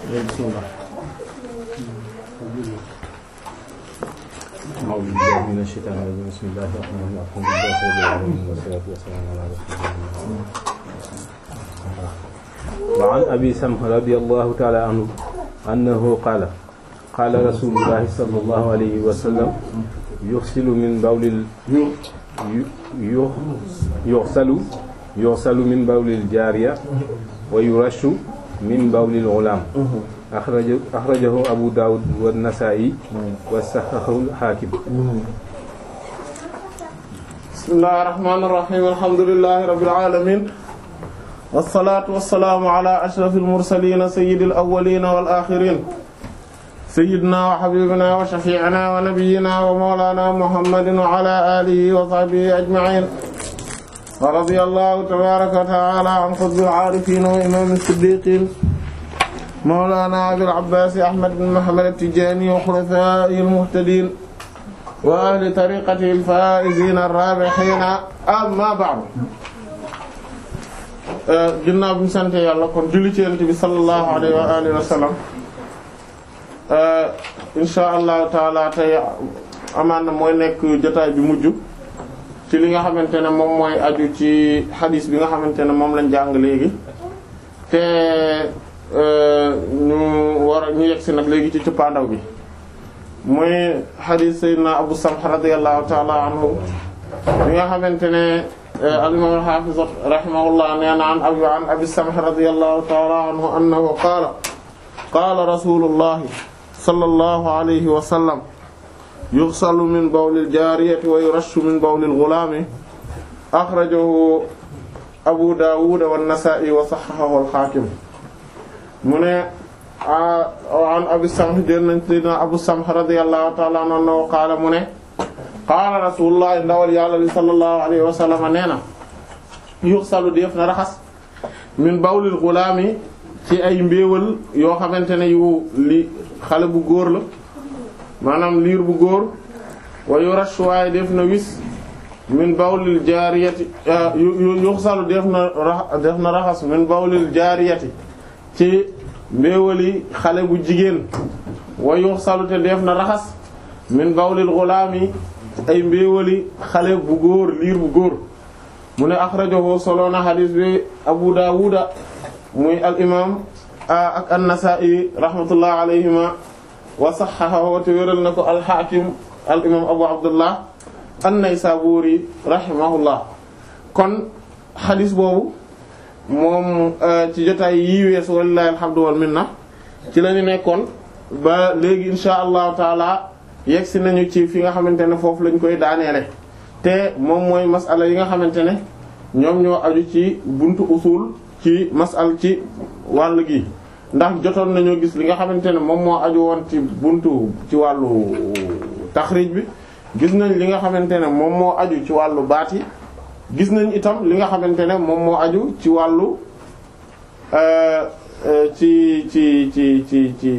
bismillah أعوذ بالله من الشيطان الرجيم بسم الله الرحمن الرحيم الحمد لله رب العالمين والصلاة والسلام على رسول الله وعن أبي سمح رضي الله تعالى عنه أنه قال قال رسول الله صلى الله عليه وسلم يغسل من بول ال... ي- يغسل يغسل من بول الجارية ويرش من بول الغلام أخرجه, أخرجه أبو داود والنسائي وصححه الحاكم bismillahir rahmanir rahim alhamdulillahi rabbil alamin wassalatu wassalamu ala ashrafil mursalin sayyidil awwalin wal akhirin sayyidina wa habibina wa shafi'ina wa nabiyyina wa mawlana muhammadin wa ala alihi wa sahbihi ajma'in wa radiyallahu tabaraka wa ta'ala an qutbil arifin wa imam as-siddiqin mawlana abil abbas ahmad bin muhammad at-tijani wa khulafa'il muhtadin wa ahli tariqati al-faa'izina ar-raabihiina amma ba'du ginnaaw bi ñu sant yàlla kon julli ci Yonent bi sallallahu alayhi wa alihi wa sallam insha allahu taala tey amaan na mooy nekk jotaay bi mujj ci li nga xamante ne moom mooy aju ci xadiis bi nga xamante ne moom lañ jàng léegi te ñu war a ñu yegsi nag léegi ci cëppaandaw bi mooy xadiis Seydina Abu Samh radiyallahu ta'ala anhu bi nga xamante ne al-imam al-hafiz rahimahullah nee na an abi an Abi Samh radiyallahu ta'ala anhu annahu qaala qaala rasulullahi sallallahu alayhi wa sallam yughsalu min bawli al-jaariyati wa yurashu min bawli al-ghulaami akhrajahu Abu Dawud wa an-Nasa'i wa sahhahahu al-Hakim mu ne an Abi Samh jël nañ Seydina Abu Samh radiyallahu ta'ala anhu qaala mu ne qaala rasulullah ndawal yàlla li sallallahu alayhi wa sallam nee na yuxsalu def na raxas min bawlil gulaami ci ay mbéewal yoo xamante ne yu li xale bu góor la maanaam liir bu góor wa yurash waaye def na wis min bawlil jaariyati yuxsalu def na def na raxas min bawlil jaariyati ci mbéewali xale bu jigéen wa yuxsalu te def na raxas min bawlil gulaami ay mbéewali xale bu góor liir bu góor mu ne axrajahu solo na xadis bi Abu Dawuda muy al imam ak an-Nasa'i rahmatullah alayhima wa sahhahahu te wéral na ko al Hakim al imam Abu Abdullah an-Naysaburi rahimahullah kon xadis boobu moom ci jotaay yi weesu walillahi alhamdu wal minna ci la ñu nekkoon ba léegi insha allahu taala yegsi nañu ci fi nga xamante ne foofu lañ koy daaneele te moom mooy masala yi nga xamante ne ñoom ñoo aju ci buntu usul ci masal ci wàll gi ndax jotoon nañoo gis li nga xamante ne moom moo aju woon ci buntu ci wàllu taxrij bi gis nañ li nga xamante ne moom moo aju ci wàllu baat yi gis nañ itam li nga xamante ne moom moo aju ci wàllu ci ci ci ci ci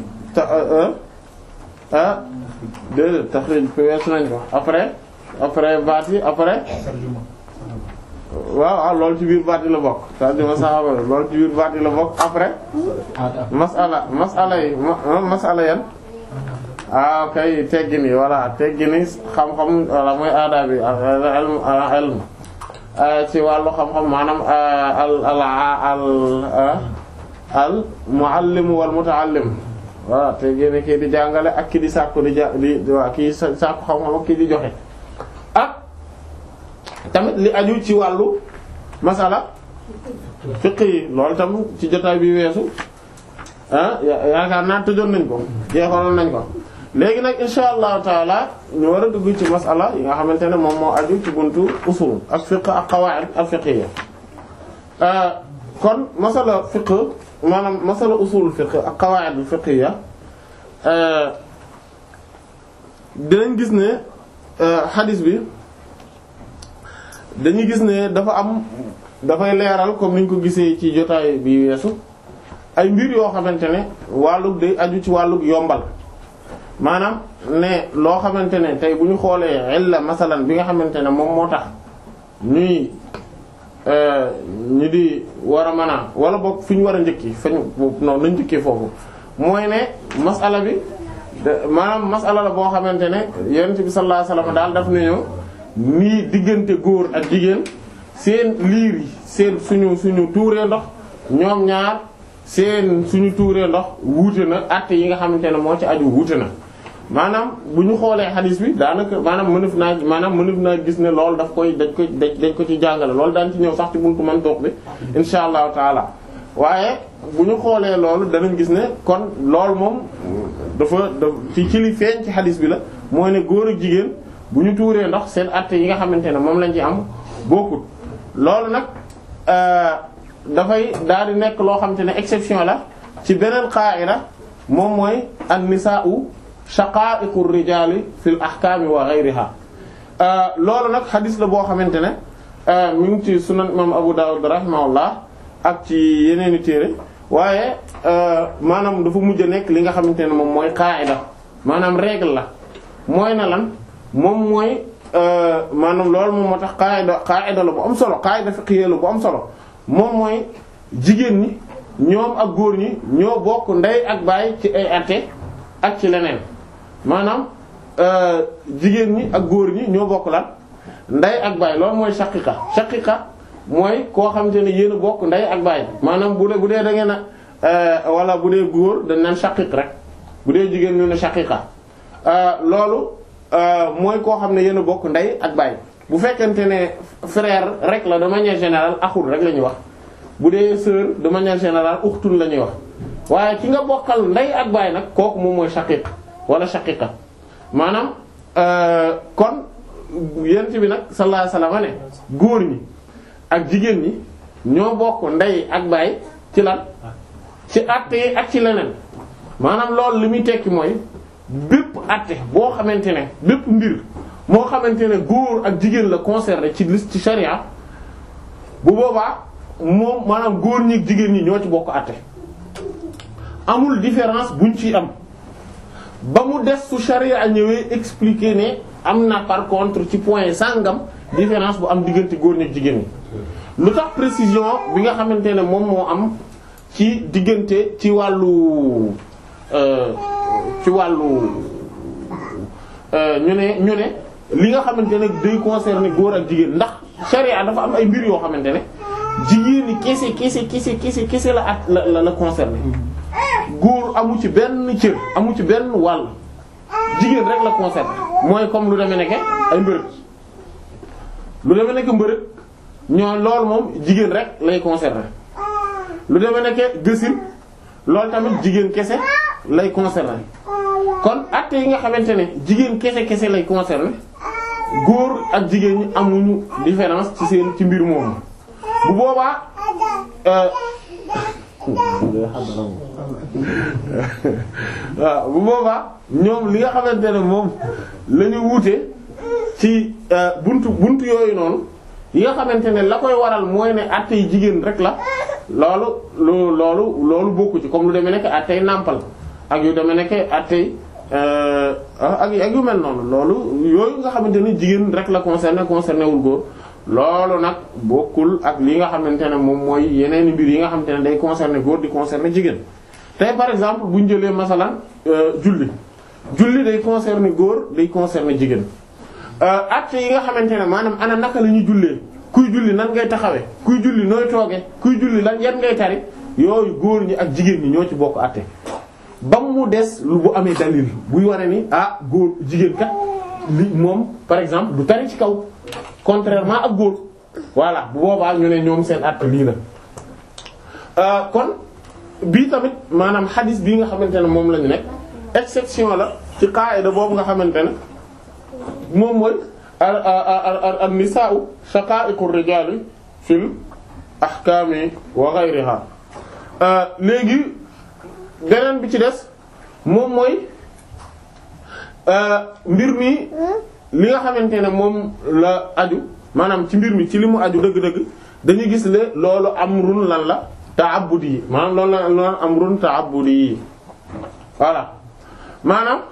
ah déedéet taxrij bi weesu nañ ko après après baat yi après waaw waaw loolu ci biir baat yi la bokk c'est-à-dire saxaaba loolu ci biir baat yi la bokk après masala masala yi masala yan ah kay teggin yi voilà teggin yi xam-xam voilà mooy aada bi ilm ci wàllu xam-xam maanaam al al al al muallim wal mutaallim voilà te génne kii di jàngale ak ki di sàkku di ja di waa kii sàkku xam-xam ak kii di joxe ak tamit li aju ci wàllu masala fiqh yi loolu tam ci jotaay bi weesu ah yaakaar naa tëjoon nañ ko jeexaloon nañ ko léegi nag insha allahu taala ñu war a dugg ci masala yi nga xamante ne moom moo aju ci buntu usul ak fiqh ak qawaid al fiqhiyya kon masala fiqh maanaam masala usul fiqh ak qawaid al fiqhiyya dinañ gis ne hadith bi dañuy gis ne dafa am dafay leeral comme niñ ko gisee ci jotaay bi weesu ay mbir yoo xamante ne wàllug day aju ci wàllug yombal maanaam ne loo xamante ne tey bu ñu xoolee illa masalan bi nga xamante ne moom moo tax ñuy ñi di war a mën a wala boog fi ñu war a njëkki fañ noonu nañ njëkkee foofu mooy ne masala bi maanaam masala la boo xamante ne yonent bi sallallahu alayhi wasallam daal daf nañu nii diggante góor ak jigéen seen liir yi seen suñu suñu tuuree ndox ñoom ñaar seen suñu tuuree ndox wuute na àtte yi nga xamante ne moo ci aju wuute na maanaam bu ñu xoolee xadiis bi daanaka maanaam mënef naa maanaam mënef naa gis ne loolu daf koy dañ koy dañ ko ci jàngale loolu daan ci ñëw sax ci buntu man toog bi insha allahu taala waaye bu ñu xoolee loolu danañ gis ne kon loolu moom dafa da ci ci li feeñ ci xadiis bi la mooy ne góor ak jigéen bu ñu tuuree ndox seen àtte yi nga xamante ne moom lañ ci am bokkut loolu nag dafay daal di nekk loo xamante ne exception la ci beneen qaa'ida moom mooy an-nisaa'u shaqaa'iqu rijaali fil ahkaami wa ghayriha loolu nag xadis la boo xamante ne mi ngi ci sunan imam Abu Dawud rahimahullah ak ci yeneeni téere waaye maanaam dafa mujj a nekk li nga xamante ne moom mooy qaa'ida maanaam règle la mooy na lan moom mooy maanaam loolu moom moo tax qaa'ida qaa'ida la bu am solo qaa'ida fiqhiyya la bu am solo moom mooy jigéen ñi ñoom ak góor ñi ñoo bokk ndey ak baay ci ay atte ak ci leneen maanaam jigéen ñi ak góor ñi ñoo bokk lan ndey ak baay loolu mooy shaqiqa shaqiqa mooy koo xamante ne yéen a bokk ndey ak baay maanaam bu dee bu dee da ngeen a wala bu dee góor dañ naan shaqiq rek bu dee jigéen ñu ne shaqiqa loolu mooy koo xam ne yéen a bokk ndey ak baay bu fekkente ne frère rek la de manière générale axul rek la ñuy wax bu dee sœur de manière générale uxtun la ñuy wax waaye ki nga bokkal ndey ak baay nag kooku moom mooy shaqiq wala shaqiqa maanaam kon yent bi nag sallallahu alayhi wasallam ne góor ñi ak jigéen ñi ñoo bokk ndey ak baay ci lan ci àtte yi ak ci leneen maanaam loolu li muy tekki mooy bépp àtte boo xamante ne bépp mbir moo xamante ne góor ak jigéen la concerné ci liste ci charia bu boobaa moom maanaam góor ñi ak jigéen ñi ñoo ci bokk àtte amul différence buñ ci am ba mu des su charia ñëwee expliquer ne am na par contre ci point sàngam différence bu am diggante góor ñi ak jigéen ñi lu tax précision bi nga xamante ne moom moo am ci diggante ci wàllu ci wàllu ñu ne ñu ne li nga xamante ne day concerner góor ak jigéen ndax charia dafa am ay mbir yoo xamante ne jigéen ñi kese kese kese kese kese la at la la la concerner góor amu ci benn cër amu ci benn wàll jigéen rek la concerner mooy comme lu demee nekke ay mbërëg lu demee nekk mbërëg ñoo loolu moom jigéen rek lay concerner lu demee nekke gësin loolu tamit jigéen kese lay concerner kon acte yi nga xamante ne jigéen kese kese lay concerner góor ak jigéen ñi amuñu différence ci seen ci mbir moomu bu boobaa waaw bu boobaa ñoom li nga xamante ne moom la ñu wuute ci buntu buntu yooyu noonu yi nga xamante ne la koy waral mooy ne acte yi jigéen rek la loolu lu loolu loolu bokku ci comme lu demee nekk acte yi nàmpal ak yu demee nekk acte yi ak ak yu mel noonu loolu yooyu nga xamante ne jigéen rek la concerné concerné wul góor loolu nag bokkul ak li nga xamante ne moom mooy yeneen mbir yi nga xamante ne day concerné góor di concerné jigéen tey par exemple bu ñu jëlee masalan julli julli day concerné góor day concerné jigéen acte yi nga xamante ne maanaam ana naka la ñuy jullee kuy julli nan ngay taxawee kuy julli nooy tooge kuy julli lan yan ngay tari yooyu góor ñi ak jigéen ñi ñoo ci bokk acte ba mu des lu bu amee dalil buy wane ni ah góor jigéen kat li moom par exemple du tari ci kaw contrairement ak góor voilà bu boobaa ñu ne ñoom seen acte lii la kon bii tamit maanaam xadis bii nga xamante ne moom la ñu nekk exception la ci qaida boobu nga xamante ne moom mooy an nisaa'u shaqa'iqu rijali fil ahkami wa ghayriha léegi beneen bi ci des moom mooy mbir mi li nga xamante ne moom la aju maanaam ci mbir mi ci li mu aju dëgg-dëgg dañuy gis le loolu amrun lan la ta'abbudi yi maanaam loolu la loolu amrun ta'abbudi yi voilà maanaam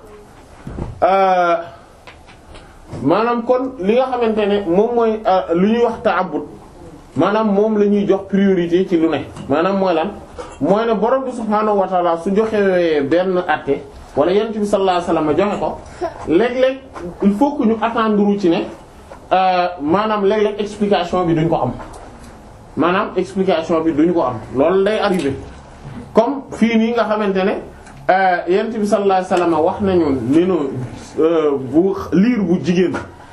maanaam kon li nga xamante ne moom mooy lu ñuy wax ta'abbud maanaam moom la ñuy jox priorité ci lu ne maanaam mooy lan mooy ne borom bi subhaanahu wa ta'ala su joxewee benn àtte wala yonent bi sallallahu alayhi wasallam joxe ko léeg-léeg il faut que ñu attendre ci ne maanaam léeg-léeg explication bi duñ ko am maanaam explication bi duñ ko am loolu day arrivé comme fii nii nga xamante ne yonent bi sallallahu alayhi wasallam wax nañu ne no bu liir bu jigéen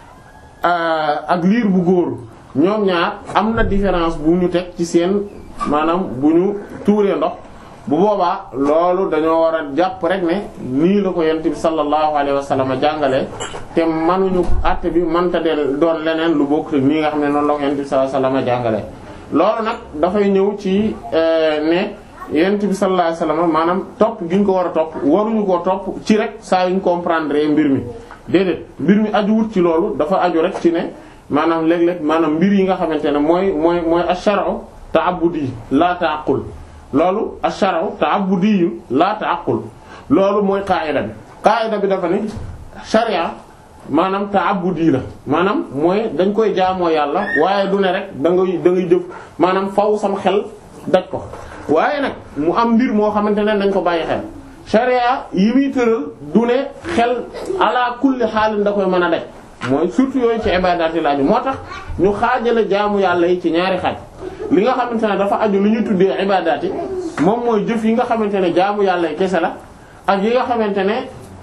ak liir bu góor ñoom ñaar am na différence bu ñu teg ci seen maanaam bu ñu tuuree ndox bu boobaa loolu dañoo war a jàpp rek ne nii la ko yonent bi sallallahu alayhi wasallam jàngalee te manuñu àtte bi mënta del doon leneen lu bokk te nii nga xam ne noonu la ko yonent bi sallallahu alayhi wasallam jàngalee loolu nag dafay ñëw ci ne yonent bi sallallahu alayhi wasallam maanaam topp gi ñu ko war a topp waruñu koo topp ci rek saa yuñ comprendre mbir mi déedéet mbir mi ajuwut ci loolu dafa aju rek ci ne maanaam léeg-léeg maanaam mbir yi nga xamante ne mooy mooy mooy ash-shar'u ta'abbudi la ta'aqqul loolu ash-shar'u ta'abbudi la ta'aqqul loolu mooy qaa'ida bi qaa'ida bi dafa ni sharia maanaam ta'abbudi la maanaam mooy dañ koy jaamoo yàlla waaye du ne rek da ngay da ngay jëf maanaam faw sam xel daj ko waaye nag mu am mbir moo xamante ne dañ ko bàyyi xel sharia yi muy tëral du ne xel ala kulli xaalin da koy mën a daj mooy surtout yooyu ci ibadaat yi laaju moo tax ñu xaajale jaamu yàlla yi ci ñaari xaaj li nga xamante ne dafa aju lu ñu tuddee ibadaat yi moom mooy jëf yi nga xamante ne jaamu yàlla yi kese la ak yi nga xamante ne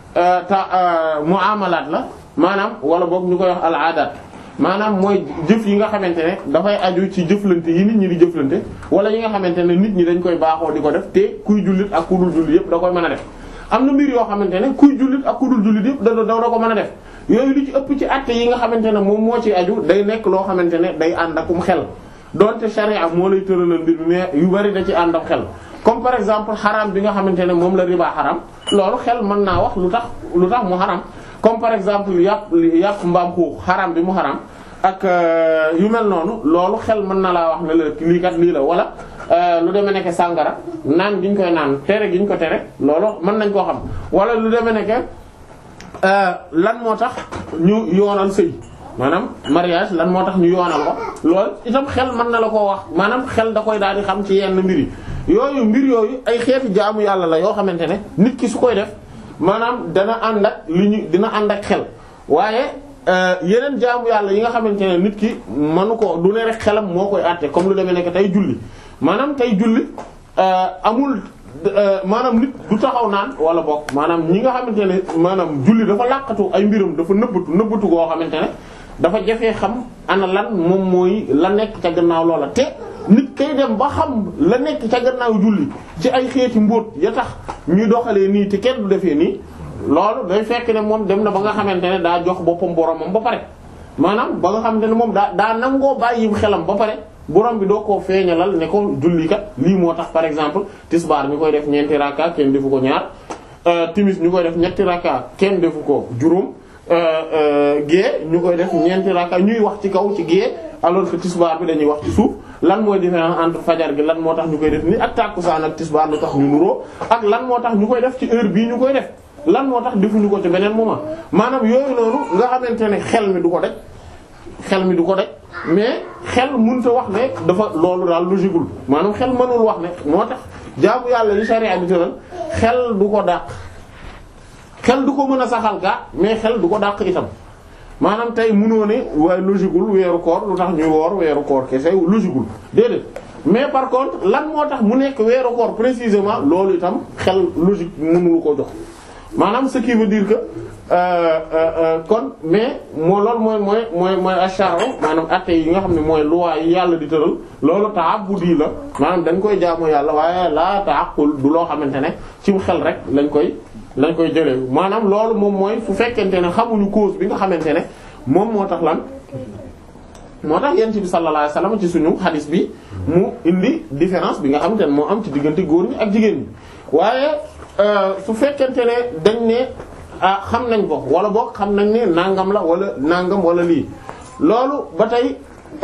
ta muamalaat la maanaam wala boog ñu koy wax al aadaat maanaam mooy jëf yi nga xamante ne dafay aju ci jëflante yi nit ñi di jëflante wala yi nga xamante ne nit ñi dañ koy baaxoo di ko def te kuy jullit ak ku dul jullit yëpp da koy mën a def am na mbir yoo xamante ne kuy jullit ak ku dul jullit yëpp da da da ko mën a def yooyu li ci ëpp ci àtte yi nga xamante ne moom moo ci aju day nekk loo xamante ne day ànd akum xel donte sharia moo lay tëralal mbir mais yu bari da ci ànd ak xel comme par exemple xaram bi nga xamante ne moom la riba xaram loolu xel mën naa wax lu tax lu tax mu xaram comme par exemple yàpp yàpp mbaam xuux xaram bi mu xaram ak yu mel noonu loolu xel mën na laa wax ne la lii kat lii la wala lu demee nekk sàngara naan gi ñu koy naan tere gi ñu ko tere loolu mën nañ koo xam wala lu demee nekk lan moo tax ñu yoonal sëy maanaam mariage lan moo tax ñu yoonal ko loolu itam xel mën na la koo wax maanaam xel da koy daal di xam ci yenn mbir yi yooyu mbir yooyu ay xeeti jaamu yàlla la yoo xamante ne nit ki su koy def maanaam dana ànd ak li ñu dina ànd ak xel waaye yeneen jaamu yàlla yi nga xamante ne nit ki manu ko du ne rek xelam moo koy àtte comme lu demee nekk tey julli maanaam tey julli amul maanaam nit du taxaw naan wala bokk maanaam ñi nga xamante ne maanaam julli dafa làqatu ay mbiram dafa nëbbatu nëbbatu goo xamante ne dafa jafee xam ana lan moom mooy la nekk ca gannaaw loola te nit kay dem ba xam la nekk ca gannaaw julli ci ay xeeti mbóot ya tax ñuy doxalee nii te kenn du defee nii loolu day fekk ne moom dem na ba nga xamante ne daa jox boppam boromam ba pare maanaam ba nga xamante ne moom daa daa nangoo bàyyi xelam ba pare borom bi doo koo feeñalal ne ko julli kat lii moo tax par exemple tisbaar ñu koy def ñeenti rakka kenn defu ko ñaar timis ñu koy def ñetti rakka kenn defu ko juróom gée ñu koy def ñeenti rakka ñuy wax ci kaw ci gée alors que tisbaar bi dañuy wax ci suuf lan mooy différence entre fajar gi lan moo tax ñu koy def ni ak tàkkusaan ak tisbaar lu tax ñu nuroo ak lan moo tax ñu koy def ci heure bii ñu koy def lan moo tax defuñu ko ci beneen moment maanaam yooyu noonu nga xamante ne xel mi du ko daj xel mi du ko daj mais xel mënut a wax ne dafa loolu daal logiqueul maanaam xel mënul wax ne moo tax jaamu yàlla li sharia bi tëral xel du ko dàq xel du ko mën a saxal gaa mais xel du ko dàq itam maanaam tey mënoo ne waaye logiqueul weeru koor lu tax ñuy woor weeru koor kese logiqueul déedéet mais par contre lan moo tax mu nekk weeru koor précisément loolu itam xel logique mënulu ko jox maanaam ce qui veut dire que kon mais moo loolu mooy mooy mooy mooy asharo maanaam atte yi nga xam ne mooy loi yi yàlla di tëral loolu ta'abbudi la maanaam dañ koy jaamu yàlla waaye la ta'aqqul du loo xamante ne ci xel rek lañ koy lañ koy jëlee maanaam loolu moom mooy fu fekkente ne xamuñu cause bi nga xamante ne moom moo tax lan moo tax yent bi sallallahu alayhi wasallam ci suñu hadis bi mu indi différence bi nga xamante ne moo am ci diggante góor ñi ak jigéen ñi waaye su fekkente ne dañ ne ah xam nañ ko wala boog xam nañ ne nangam la wala nangam wala lii loolu ba tey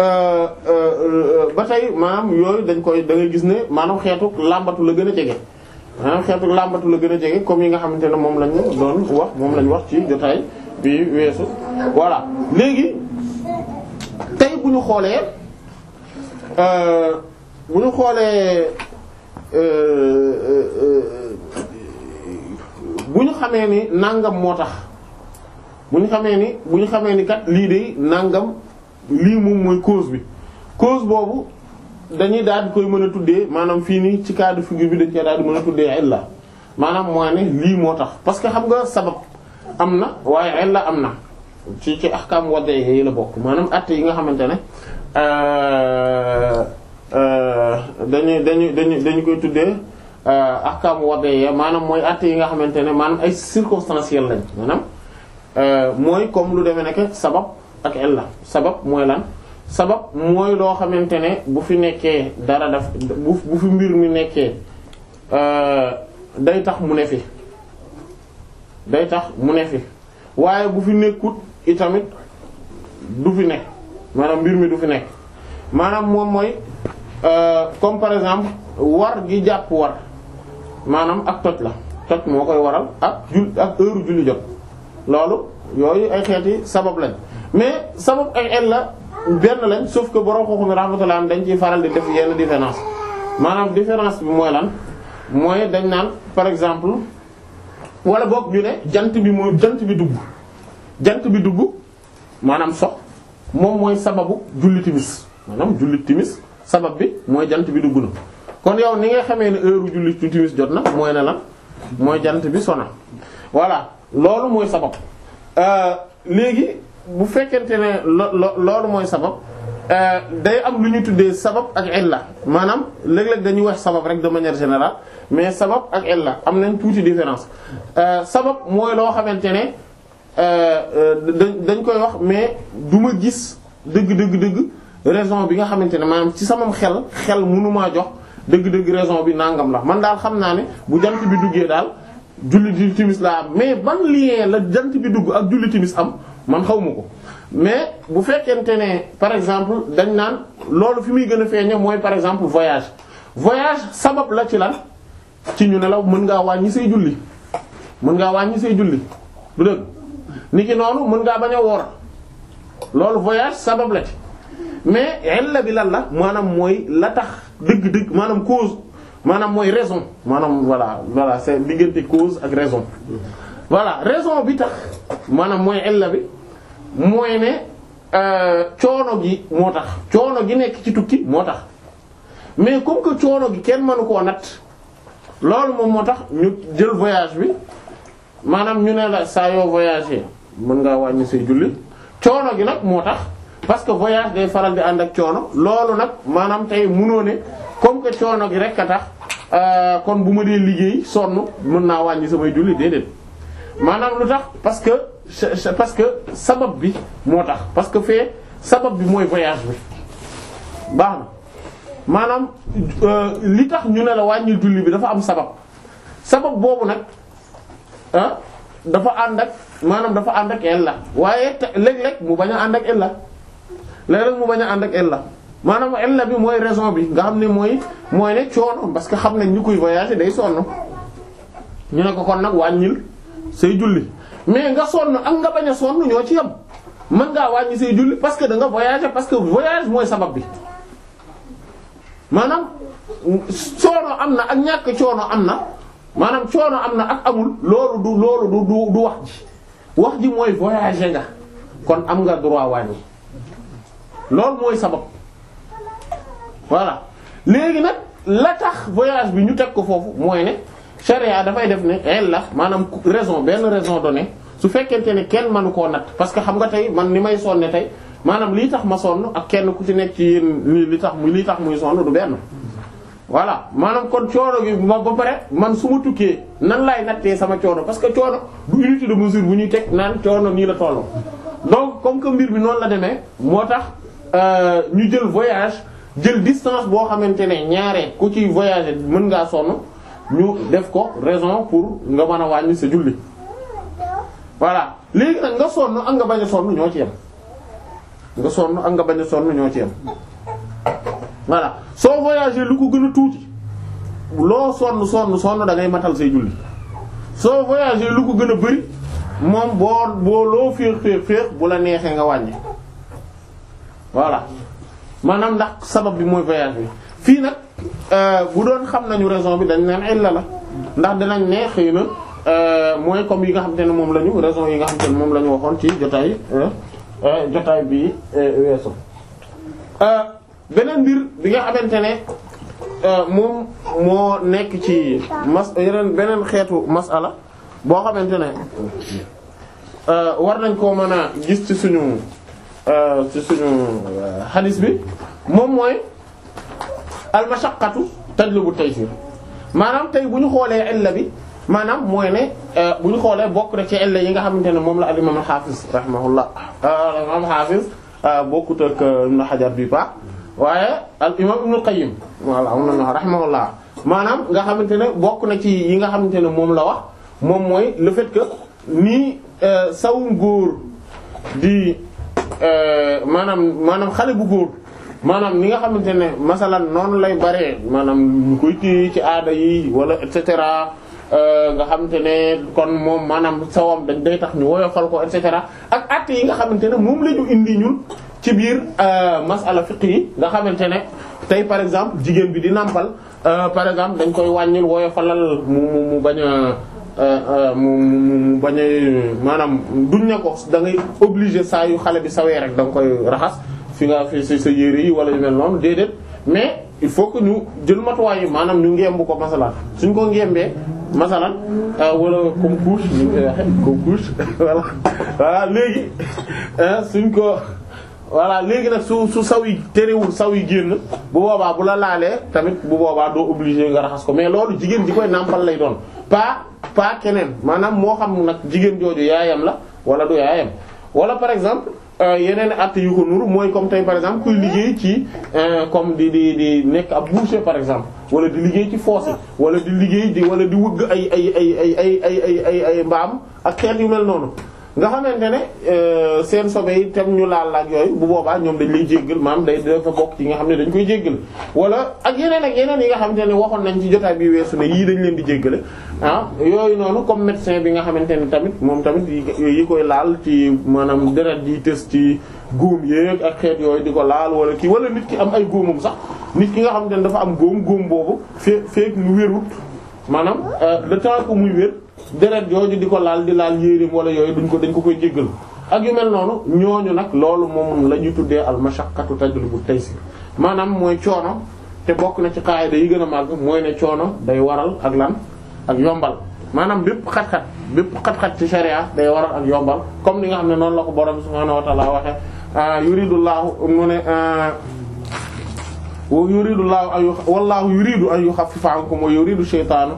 ba tey maanaam yooyu dañ koy da ngay gis ne maanaam xeetu làmbatu la gën a jege maanaam xeetu làmbatu la gën a jege comme yi nga xamante ne moom lañu doon wax moom lañu wax ci jotaay bi weesu voilà léegi tey bu ñu xoolee bu ñu xoolee bu ñu xamee ni nangam moo tax bu ñu xamee ni bu ñu xamee ni kat lii de nangam lii moom mooy cause bi cause boobu dañuy daal di koy mën a tuddee maanaam fii nii ci cas de figure bi dañ koy daal di mën a tuddee illa maanaam mooy ne lii moo tax parce que xam nga sabab am na waaye illa am na ci ci ahkam wadde yi la bokk maanaam att yi nga xamante ne dañuy dañuy dañu dañu koy tuddee ahkam wadde yi maanaam mooy att yi nga xamante ne maanaam ay circonstanciel lañ maanaam mooy comme lu demee nekk sabab ak illa sabab mooy lan sabab mooy loo xamante ne bu fi nekkee dara daf bu bu fi mbir mi nekkee day tax mu ne fi day tax mu ne fi waaye bu fi nekkut itamit du fi nekk maanaam mbir mi du fi nekk maanaam moom mooy comme par exemple war gi jàpp war maanaam ak toj la toj moo koy waral ak jul ak heure julli jot loolu yooyu ay xeeti sabab lañ mais sabab ay el la benn lañ sauf que borom xooxu mi rahmatullah dañ ciy faral di def yenn différence maanaam différence bi mooy lan mooy dañ naan par exemple wala boog ñu ne jant bi mooy jant bi dugg jant bi dugg maanaam sox moom mooy sababu julli timis maanaam julli timis sabab bi mooy jant bi dugg na kon yow ni nga xamee ne heure julli timis jot na mooy ne lan mooy jant bi sona voilà loolu mooy sabab léegi bu fekkente ne lo loolu mooy sabab day am lu ñu tuddee sabab ak illa maanaam léeg-léeg dañuy wax sabab rek de manière générale mais sabab ak illa am nañ tuuti différence sabab mooy loo xamante ne dañ koy wax mais du ma gis dëgg dëgg dëgg raison bi nga xamante ne maanaam ci samam xel xel mënumaa jox dëgg-dëgg raison bi nangam la man daal xam naa ne bu jant bi duggee daal julli di timis laa am mais ban lien la jant bi dugg ak julli timis am man xaw ma ko mais bu fekkente ne par exemple dañ naan loolu fi muy gën a feeñe mooy par exemple voyage voyage sabab la ci lan ci ñu ne la mën ngaa wàññi say julli mën ngaa wàññi say julli du dëgg ni ki noonu mën ngaa bañ a woor loolu voyage sabab la ci mais illa bi lan la maanaam mooy la tax dëgg-dëgg maanaam cause maanaam mooy raison maanaam voilà voilà c'est diggante cause ak raison voilà raison bi tax maanaam mooy illa bi mooy ne coono gi moo tax coono gi nekk ci tukki moo tax mais comme que coono gi kenn mënu koo natt loolu moom moo tax ñu jël voyage bi maanaam ñu ne la saa yoo voyager mën ngaa wàññi say julli coono gi nag moo tax parce que voyage day faral di ànd ak coono loolu nag maanaam tey munoo ne comme que coono gi rek a tax kon bu ma dee liggéey sonn mën naa wàññi samay julli déedéet maanaam lu tax parce que parce que sabab bi moo tax parce que fee sabab bi mooy voyage bi baax na maanaam li tax ñu ne la wàññi julli bi dafa am sabab sabab boobu nag ah dafa ànd ak maanaam dafa ànd ak illa waaye léeg-léeg mu bañ a ànd ak illa léeg-léeg mu bañ a ànd ak illa maanaam illa bi mooy raison bi nga xam ne mooy mooy ne coono parce que xam nañ ñu koy voyager day sonn ñu ne ko kon nag wàññil say julli mais nga sonn ak nga bañ a sonn ñoo ci yam mën ngaa wàññi say julli parce que da nga voyager parce que voyage mooy sabab bi maanaam coono am na ak ñàkk coono am na maanaam coono am na ak amul loolu du loolu du du du wax ji wax ji mooy voyager nga kon am nga droit wàññi loolu mooy sabab voilà léegi nag la tax voyage bi ñu teg ko foofu mooy ne charia dafay def ne el la maanaam raison benn raison donnée su fekkente ne kenn mënu koo natt parce que xam nga tey man ni may sonne tey maanaam lii tax ma sonn ak kenn ku ci nekk ci yéen nii li tax muy lii tax muy sonn du benn voilà maanaam kon coono gi ba ba pare man su ma tukkee nan laay nattee sama coono parce que coono du unité de mesure bu ñuy teg naan coono nii la toll donc comme que mbir bi noonu la demee moo tax ñu jël voyage jël distance boo xamante ne ñaare ku ci voyager mën ngaa sonn ñu def ko raison pour nga mën a wàññi sa julli voilà léegi nag nga sonn ak nga bañ a sonn ñoo ci yem nga sonn ak nga bañ a sonn ñoo ci yem voilà soo voyager lu ko gën a tuuti loo sonn sonn sonn da ngay matal say julli soo voyager lu ko gën a bari moom boo boo loo féex féex féex bu la neexee nga wàññi voilà maanaam ndax sabab bi mooy voyage bi fii nag bu doon xam nañu raison bi dañ naan illa la ndax dinañ ne xëy na mooy comme yi nga xamante ne moom la ñu raison yi nga xamante ne moom la ñu waxoon ci jotaay jotaay bi weesu beneen mbir bi nga xamante ne moom moo nekk ci mas yeneen beneen xeetu masala boo xamante ne war nañ koo mën a gis ci suñu ci suñu hadis bi moom mooy al mashaqqatu tajlibu taysir maanaam tey bu ñu xoolee illa bi maanaam mooy ne bu ñu xoolee bokk na ci illa yi nga xamante ne moom la al imam al hafiz rahimahullah al imam al hafiz bokkut ak ibn Hajar bi baax waaye al imam ibn Qayyim walla am na rahimahullah maanaam nga xamante ne bokk na ci yi nga xamante ne moom la wax moom mooy le fait que nii sawum góor di maanaam maanaam xale bu góor maanaam ni nga xamante ne masalan noonu lay baree maanaam ñu koy téye ci aada yi wala et cetera nga xamante ne kon moom maanaam sawam dañ day tax ñu woyofal ko et cetera ak at yi nga xamante ne moom la ñu indi ñun ci biir masala fiqh yi nga xamante ne tey par exemple jigéen bi di nàmpal par exemple dañ koy wàññil woyofalal mu mu mu bañ a mu mu bañ a maanaam duñ ne ko da ngay obligé saa yu xale bi sawee rek da nga koy raxas fi nga fi sa sa yére yi wala yu mel noonu déedéet mais il faut que ñu jël matuwaay yi maanaam ñu ngemb ko masalan suñ ko ngembee masalan wala comme couche ñu koy waxe comme couche voilà voilà léegi suñ ko voilà léegi nag su su saw yi terewul saw yi génn bu boobaa bu la laalee tamit bu boobaa doo obligé nga raxas ko mais loolu jigéen ji koy nàmpal lay doon pas pas keneen maanaam moo xam nag jigéen jooju yaayam la wala du yaayam wala par exemple yeneen at yu ko nuru mooy comme tey par exemple kuy liggéey ci comme di di di nekk ab boucher par exemple wala di liggéey ci fossé wala di liggéey di wala di wëgg ay ay ay ay ay ay ay ay ay mbaam ak xeet yu mel noonu nga xamante ne seen sobe yi tam ñu laal ak yooyu bu boobaa ñoom dañ lay jéggal maam day dafa bokk ci nga xam ne dañ koy jéggal wala ak yeneen ak yeneen yi nga xamante ne waxoon nañ ci jotaay bi weesu ne yii dañ leen di jéggale ah yooyu noonu comme médecin bi nga xamante ne tamit moom tamit yi koy laal ci maanaam deret yi tës ci góom yéeg ak xeet yooyu di ko laal wala kii wala nit ki am ay góomam sax nit ki nga xamante ne dafa am góom góom boobu fee feek mu wérut maanaam le temps que muy wér deret jooju di ko laal di laal yéreem wala yooyu duñ ko dañ ko koy jéggal ak yu mel noonu ñooñu nag loolu moom la ñuy tuddee al mashaqqatu tajlibu taysir maanaam mooy coono te bokk na ci qaida yi gën a màgg mooy ne coono day waral ak lan ak yombal maanaam bépp xat-xat bépp xat-xat ci sharia day waral ak yombal comme ni nga xam ne noonu la ko borom subhaanahu wa ta'ala waxe yuridullahu mu ne yuridullahu ay wallahu yuridu an yukhaffifa ankum wa yuridu shaytanu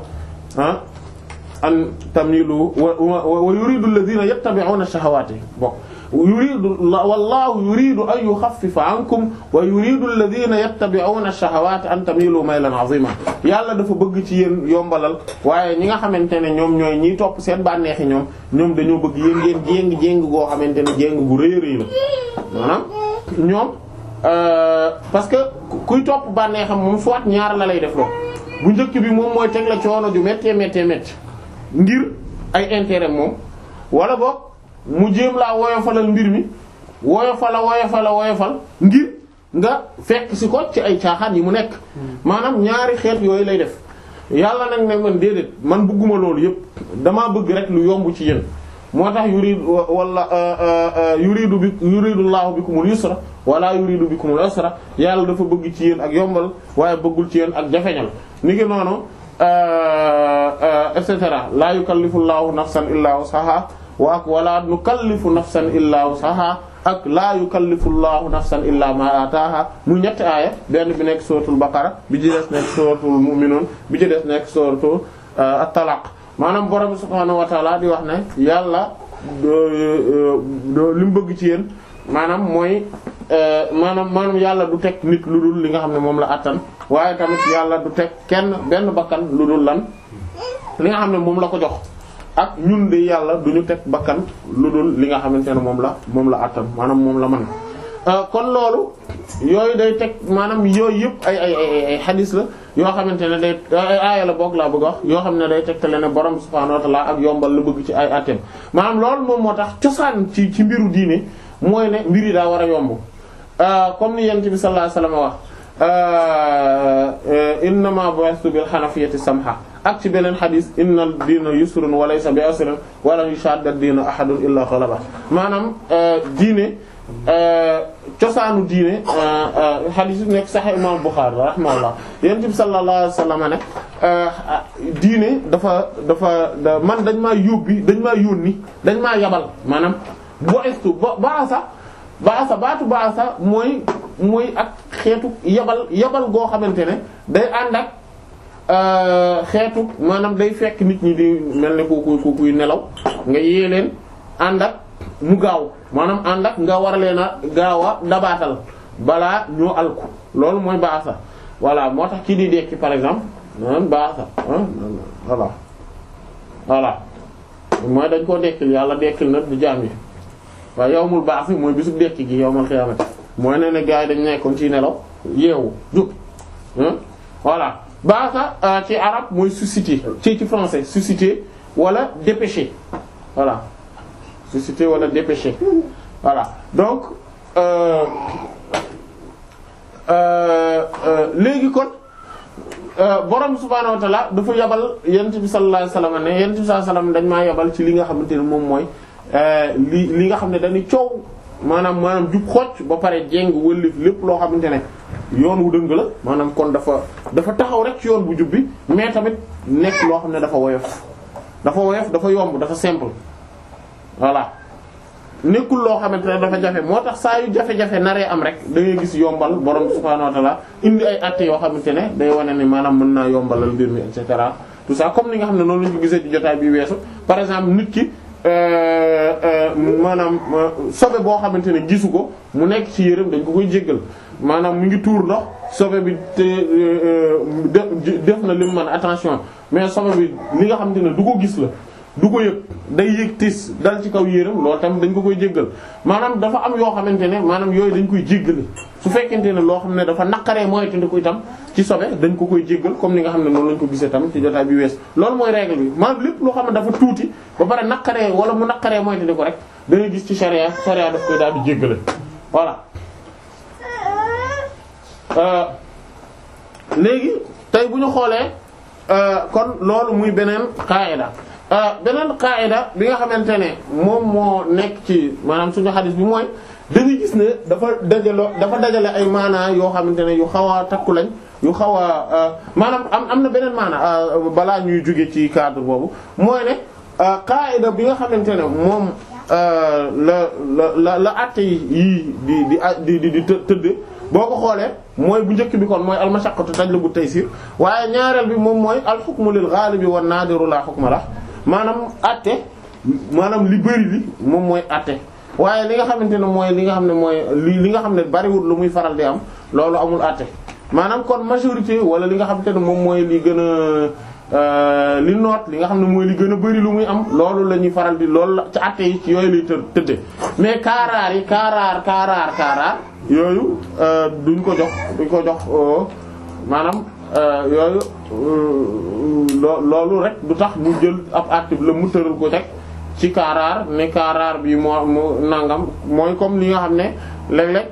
an tamilu wa wa yuridu alladhina yattabi'una ash-shahawati bon yuridu wallahu yuridu an yukhaffifa ankum wa yuridu alladhina yattabi'una ash-shahawati an tamilu maylan 'azima yàlla dafa bëgg ci yéen yombalal waaye ñi nga xamante ne ñoom ñooy ñiy topp seen bànneexi ñoom ñoom dañoo bëgg yéen ngeen jéng jéng goo xamante ne jéng gu rëy rëy la maanaam ñoom parce que kuy topp bànneexam moom soit ñaar la lay def loo bu njëkk bi moom mooy teg la coono ju méttee méttee métti ngir ay intérêt moom wala boog mu jéem laa woyofalal mbir mi woyofala woyofala woyofal ngir nga fekk si ko ci ay caaxaan yi mu nekk maanaam ñaari xeet yooyu lay def yàlla nag ne man déedéet man bëgguma loolu yépp damaa bëgg rek lu yomb ci yéen moo tax yuridu wala yuridu bi yuridu llahu bikumul yusra wala yuridu bikumul usra yàlla dafa bëgg ci yéen ak yombal waaye bëggul ci yéen ak jafeñal ni ngi noonu et cetera la yukallifu llahu nafsan illa wusaha wa ak wala nukallifu nafsan illa wusaha ak la yukallifu llahu nafsan illa ma ataaha mu ñetti aaya benn bi nekk suratul baqara bi ci des nekk suratul mu'minun bi ci des nekk suratul at-talaq maanaam borom subhaanahu wa ta'ala di wax ne yàlla li mu bëgg ci yéen maanaam mooy maanaam maanaam yàlla du teg nit lu dul li nga xam ne moom la attan waaye tamit yàlla du teg kenn benn bakkan lu dul lan li nga xam ne moom la ko jox ak ñun de yàlla du ñu teg bakkan lu dul li nga xamante ne moom la moom la attan maanaam moom la mën kon loolu yooyu day teg maanaam yooyu yëpp ay ay ay ay xadis la yoo xamante ne day aaya la boog laa bëgg wax yoo xam ne day tegtale ne borom subhaanahu wa ta'ala ak yombal la bëgg ci ay atem maanaam loolu moom moo tax cosaan ci ci mbiru diine mooy ne mbir yi daa war a yomb comme ni yent bi sallallahu alayhi wasallam wax innama bu'ithtu bil hanafiyyati samha ak ci beneen xadis inna diina yusrun wa laysa bi asrin wa lan yushadda diina ahadun illa ghalaba maanaam diine cosaanu diine xadis bi nekk Sahih Imam Bukhari rahimahullah yonent bi sallallahu alayhi wasallam ne diine dafa dafa da man dañ maa yóbbi dañ maa yónni dañ maa yabal maanaam bu'istu ba baasa baasa baatu baasa mooy mooy ak xeetu yabal yabal goo xamante ne day ànd ak xeetu maanaam day fekk nit ñi di mel ne ku ku kuy nelaw nga yee leen ànd ak mu gaaw maanaam ànd ak nga war leen a gaaw a dabaatal balaa ñoo alku loolu mooy baasa voilà moo tax kii di dekki par exemple maanaam baasa voilà voilà mooy dañ koo dekkil yàlla dekkil na du jaam yi waaye yawmul baas mooy bisu dekki gi yawmal xiyaamati mooy ne ne gars yi dañ nekkoon ci nelaw yeewu jug voilà baasa ci arab mooy susciter ci ci français susciter wala dépêcher voilà susciter wala dépêcher voilà donc euh, euh, euh, léegi kon borom subhaanahu wa ta'ala dafa yabal yent bi sallallahu alayhi wasallam ne yent bi sallallahu alayhi wasallam dañ maa yabal ci li nga xamante ne moom mooy li li nga xam ne dañuy coow maanaam maanaam jub xocc ba pare jéng wëllif lépp loo xamante ne yoon wu dëng la maanaam kon dafa dafa taxaw rek ci yoon bu jub bi mais tamit nekk loo xam ne dafa woyof dafa woyof dafa yomb dafa simple voilà nekkul loo xamante ne dafa jafe moo tax saa yu jafe-jafe naree am rek da ngay gis yombal borom subhaanahu wa ta'ala indi ay atte yoo xamante ne day wane ne maanaam mën naa yombalal mbir mi et cetera tout ça comme ni nga xam ne noonu lañu ko gisee ci jotaay bi weesu par exemple nit ki maanaam sobe boo xamante ne gisu ko mu nekk ci yërëm dañ ko koy jéggal maanaam mu ngi tuur ndox sobe bi te def na li mu mën attention mais sobe bi li nga xamante ne du ko gis la du ko yëg day yëg tis dal ci kaw yéram loolu tamit dañ ko koy jéggal maanaam dafa am yoo xamante ne maanaam yooyu dañ koy jéggale su fekkente ne loo xam ne dafa naqaree moytu ndi ko itam ci sobe dañ ko koy jéggal comme ni nga xam ne noonu lañ ko gisee tam ci jotaay bi wees loolu mooy règle bi maanaam lépp loo xam ne dafa tuuti ba pare naqaree wala mu naqaree moytu ndi ko rek da ngay gis ci charia charia daf koy daal di jéggale voilà léegi tey bu ñu xoolee kon loolu muy beneen qaida beneen qaida bi nga xamante ne moom moo nekk ci maanaam suñu xadis bi mooy dañuy gis ne dafa dajaloo dafa dajale ay maanaa yoo xamante ne yu xaw a takku lañ yu xaw a maanaam am am na beneen maanaa balaa ñuy jóge ci cadre boobu mooy ne qaida bi nga xamante ne moom la la la la àtte yii di di di di di tëdd boo ko xoolee mooy bu njëkk bi kon mooy almashaqqatu tajlibu taysir waaye ñaareel bi moom mooy alxukmu lil ghalibi wan nadiru la hukma la maanaam àtte maanaam li bëri li moom mooy àtte waaye li nga xamante ne mooy li nga xam ne mooy li li nga xam ne bariwul lu muy faral di am loolu amul àtte maanaam kon majorité wala li nga xamante ne moom mooy li gën a li noot li nga xam ne mooy li gën a bari lu muy am loolu la ñuy faral di loolu la ci àtte yi ci yooyu lay të tëdde mais kaaraar yi kaaraar kaaraar kaaraar yooyu duñ ko jox duñ ko jox maanaam yooyu loolu rek du tax mu jël ab àtte la mu tëral ko teg ci kaaraar ne kaaraar bi moo mu nangam mooy comme li nga xam ne léeg-léeg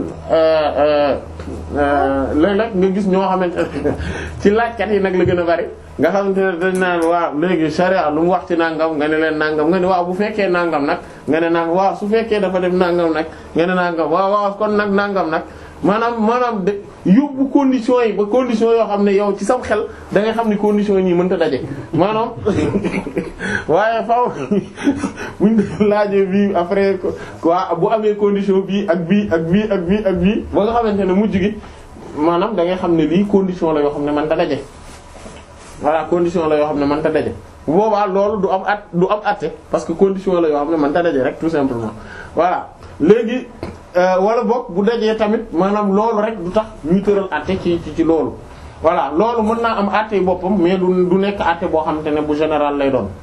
léeg-léeg nga gis ñoo xamante ne ci laajkat yi nag la gën a bari nga xamante ne dañ naan waaw léegi sharia lu mu wax ci nangam nga ne leen nangam nga ne waaw bu fekkee nangam nag nga ne nangam waaw su fekkee dafa def nangam nag nga ne nangam waaw waaw kon nag nangam nag maanaam maanaam de yóbbu conditions yi ba conditions yoo xam ne yow ci sam xel da ngay xam ni conditions yi mënta daje maanaam waaye faaw buñ laajee bii après quoi bu amee condition bii ak bii ak bii ak bii ak bii ba nga xamante ne mujj gi maanaam da ngay xam ne lii condition la yoo xam ne mënta daje voilà condition la yoo xam ne mënta daje bu boobaa loolu du am at du am atte parce que condition la yoo xam ne mënta daje rek tout simplement voilà léegi wala boog bu dajee tamit maanaam loolu rek du tax ñuy tëral àtte ci ci ci loolu voilà loolu mën naa am àtte boppam mais du du nekk àtte boo xamante ne bu général lay doon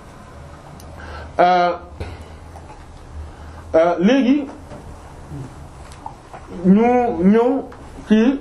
léegi ñu ñëw ci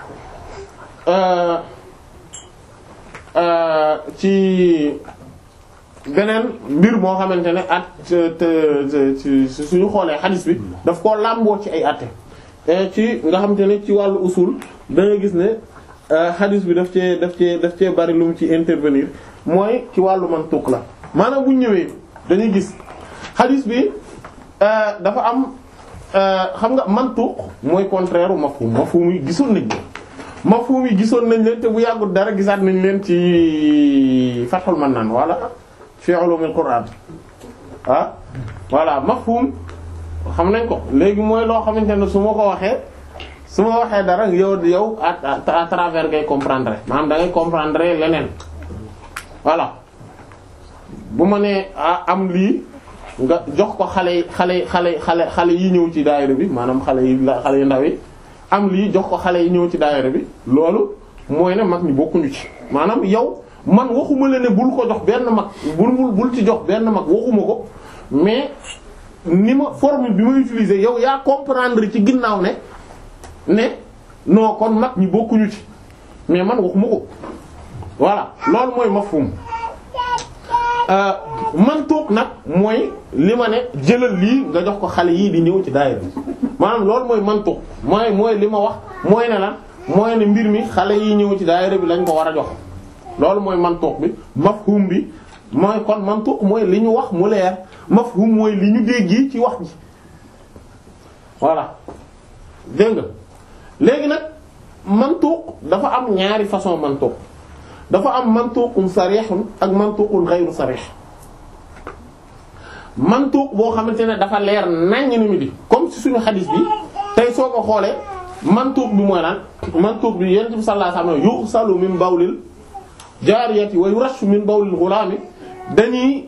ci beneen mbir moo xamante ne at te suñu xoolee xadis bi daf koo làmboo ci ay atte ci nga xamante ne ci wàllu usul da nga gis ne hadith bi daf cee daf cee daf cee bari lu mu ci intervenir mooy ci wàllu mantuq la maanaam bu ñëwee dañuy gis hadith bi dafa am xam nga mantuq mooy contraire u mafhum mafhum yi gisoon nañ leen mafhum yi gisoon nañ leen te bu yàggul dara gisaat nañ leen ci Fathul Mannan wala fi ulumul Qur'an ah voilà mafhum xam nañ ko léegi mooy loo xamante ne su ma ko waxee su ma waxee dara yow yow à travers ngay comprendre maanaam da ngay comprendre leneen voilà bu ma nee am lii nga jox ko xale yi xale yi xale xale xale yi ñëw ci daayira bi maanaam xale yi xale yu ndaw yi am lii jox ko xale yi ñëw ci daayira bi loolu mooy ne mag ñi bokkuñu ci maanaam yow man waxuma la ne bul ko jox benn mag bul bul bul ci jox benn mag waxuma ko mais ni ma formule bi ma utiliser yow yaa comprendre ci ginnaaw ne ne non kon mag ñi bokkuñu ci mais man waxuma ko voilà loolu mooy mafhum man toog nag mooy li ma ne jëlal lii nga jox ko xale yii di ñëw ci daayira maanaam loolu mooy man toog mooy mooy li ma wax mooy ne la mooy ne mbir mi xale yi ñëw ci daayira bi lañ ko war a jox loolu mooy man toog bi mafhum bi mooy kon man toog mooy li ñu wax mu leer mafhum mooy li ñu dégg ci wax ji voilà dégg nga léegi nag mantuq dafa am ñaari façon mantuq dafa am mantuqun sarihun ak mantuqun ghayru sarih mantuq boo xamante ne dafa leer naññ ni mi di comme ci suñu xadis bi tey soo ko xoolee mantuq bi mooy lan mantuq bi yonent bi sallallahu alayhi wasallam yughsalu min bawlil jaariyati wa yurashu min bawlil ghulami dañuy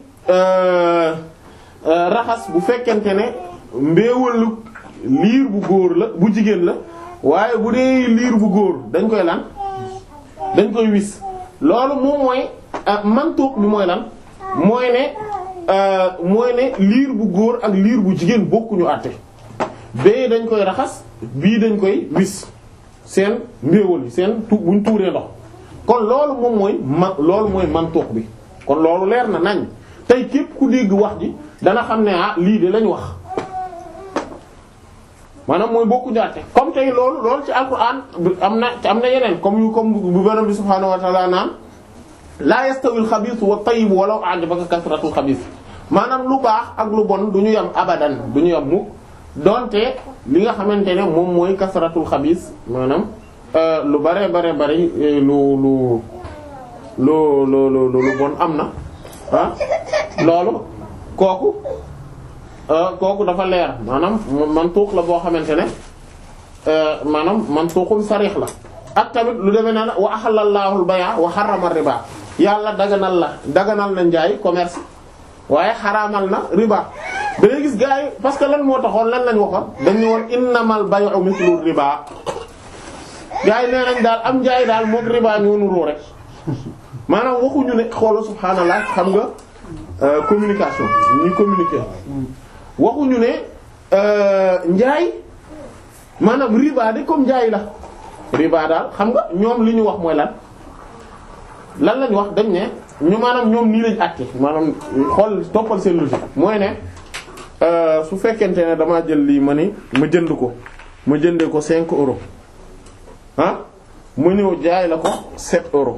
raxas bu fekkente ne mbéewalu liir bu góor la bu jigéen la waaye bu dee liir bu góor dañ koy lan dañ koy wis loolu moom mooy mantuq bi mooy lan mooy ne mooy ne liir bu góor ak liir bu jigéen bokkuñu àtte bee dañ koy raxas bii dañ koy wis seen mbéewal yi seen tu buñ tuuree ndox kon loolu moom mooy ma loolu mooy mantuq bi kon loolu leer na nañ tey képp ku dégg wax ji dana xam ne ah lii de lañ wax maanaam mooy bokku ñaate comme tey loolu loolu ci alquran am na am na yeneen comme yu comme bu borom bi subhaanahu wa ta'ala naan la yastawi al-khabith wa at-tayyib walaw a'jabaka kasratu al-khabith maanaam lu baax ak lu bon du ñu yam abadan du ñu yam mukk donte li nga xamante ne moom mooy kasratul khabith maanaam lu bare bare bari lu lu lu lu lu lu bon am na ah loolu kooku kooku dafa leer maanaam mantuq la boo xamante ne maanaam mantuqun sarih la ak tamit lu demee ne wa ahallallahu al-bay'a wa harrama riba yàlla daganal la daganal na njaay commerce waaye xaraamal na riba da ngay gis gars yi parce que lan moo taxoon lan lañ waxoon dañu woon innamal bay'u mithlu riba gars yi nee nañ daal am njaay daal mook riba ñoo nuroo rek maanaam waxuñu ne xoolal subhaanallah xam nga communication ñuy communiquer waxuñu ne njaay maanaam riba de comme njaay la riba daal xam nga ñoom li ñu wax mooy lan lan lañ wax dañ ne ñu maanaam ñoom nii lañ àtte maanaam xool toppal seen logique mooy ne su fekkente ne damaa jël lii ma ni ma jënd ko ma jëndee ko 5 euros ah ma ñëw jaay la ko 7 euros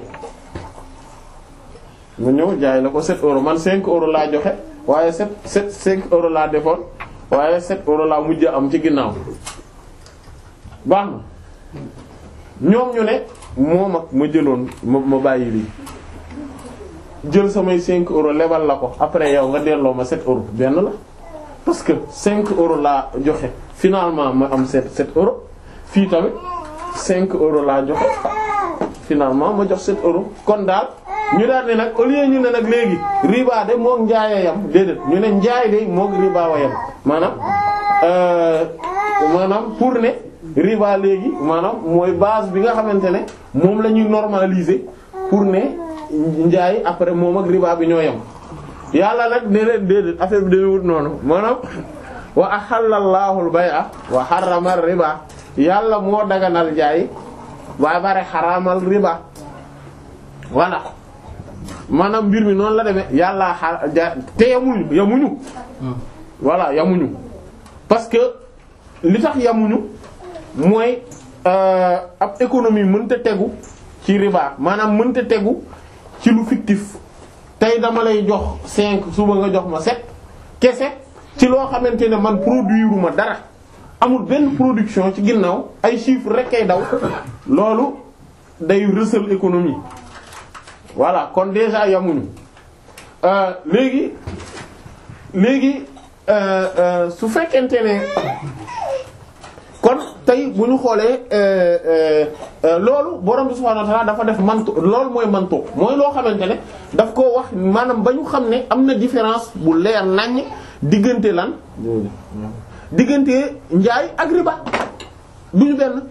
ma ñëw jaay la ko 7 euros man 5 euros laa joxe waaye 7 7 5 euros laa defoon waaye 7 euros laa mujj am ci ginnaaw baax na ñoom ñu ne moom ak ma jëloon ma ma bàyyi lii jël samay 5 euros lebal la ko après yow nga delloo ma 7 euros benn la parce que 5 euros laa joxe finalement ma am 7 7 euros fii tamit 5 euros laa joxe finalement ma jox 7 euros kon daal ñu daal ne nag au lieu ñu ne nag léegi riba de moog njaay yam déedéet ñu ne njaay de moog riba wa yam maanaam maanaam pour ne riba léegi maanaam mooy base bi nga xamante ne moom la ñuy normaliser pour ne njaay après moom ak riba bi ñoo yam yàlla nag ne leen déedéet affaire bi day wut noonu maanaam wa ahallallahu al-bay'a wa harrama riba yàlla moo daganal njaay ba bare xaraamal riba voilà maanaam mbir mi noonu la demee yàlla xa te yamuñu yamuñu voilà yamuñu parce que li tax yamuñu mooy ab économie mënta tegu ci riba maanaam mënta tegu ci lu fictif tey dama lay jox cinq suba nga jox ma sept kese ci loo xamante ne man produire ma dara amul benn production ci ginnaaw ay chiffres rek kay daw loolu day rësal économie voilà kon déjà yamuñu léegi léegi su fekkente ne kon tey bu ñu xoolee loolu borom bi subhaanahu wa ta'aala dafa def mantu loolu mooy mantu mooy loo xamante ne daf koo wax maanaam ba ñu xam ne am na différence bu leer naññ diggante lan diggante njaay ak riba duñu benn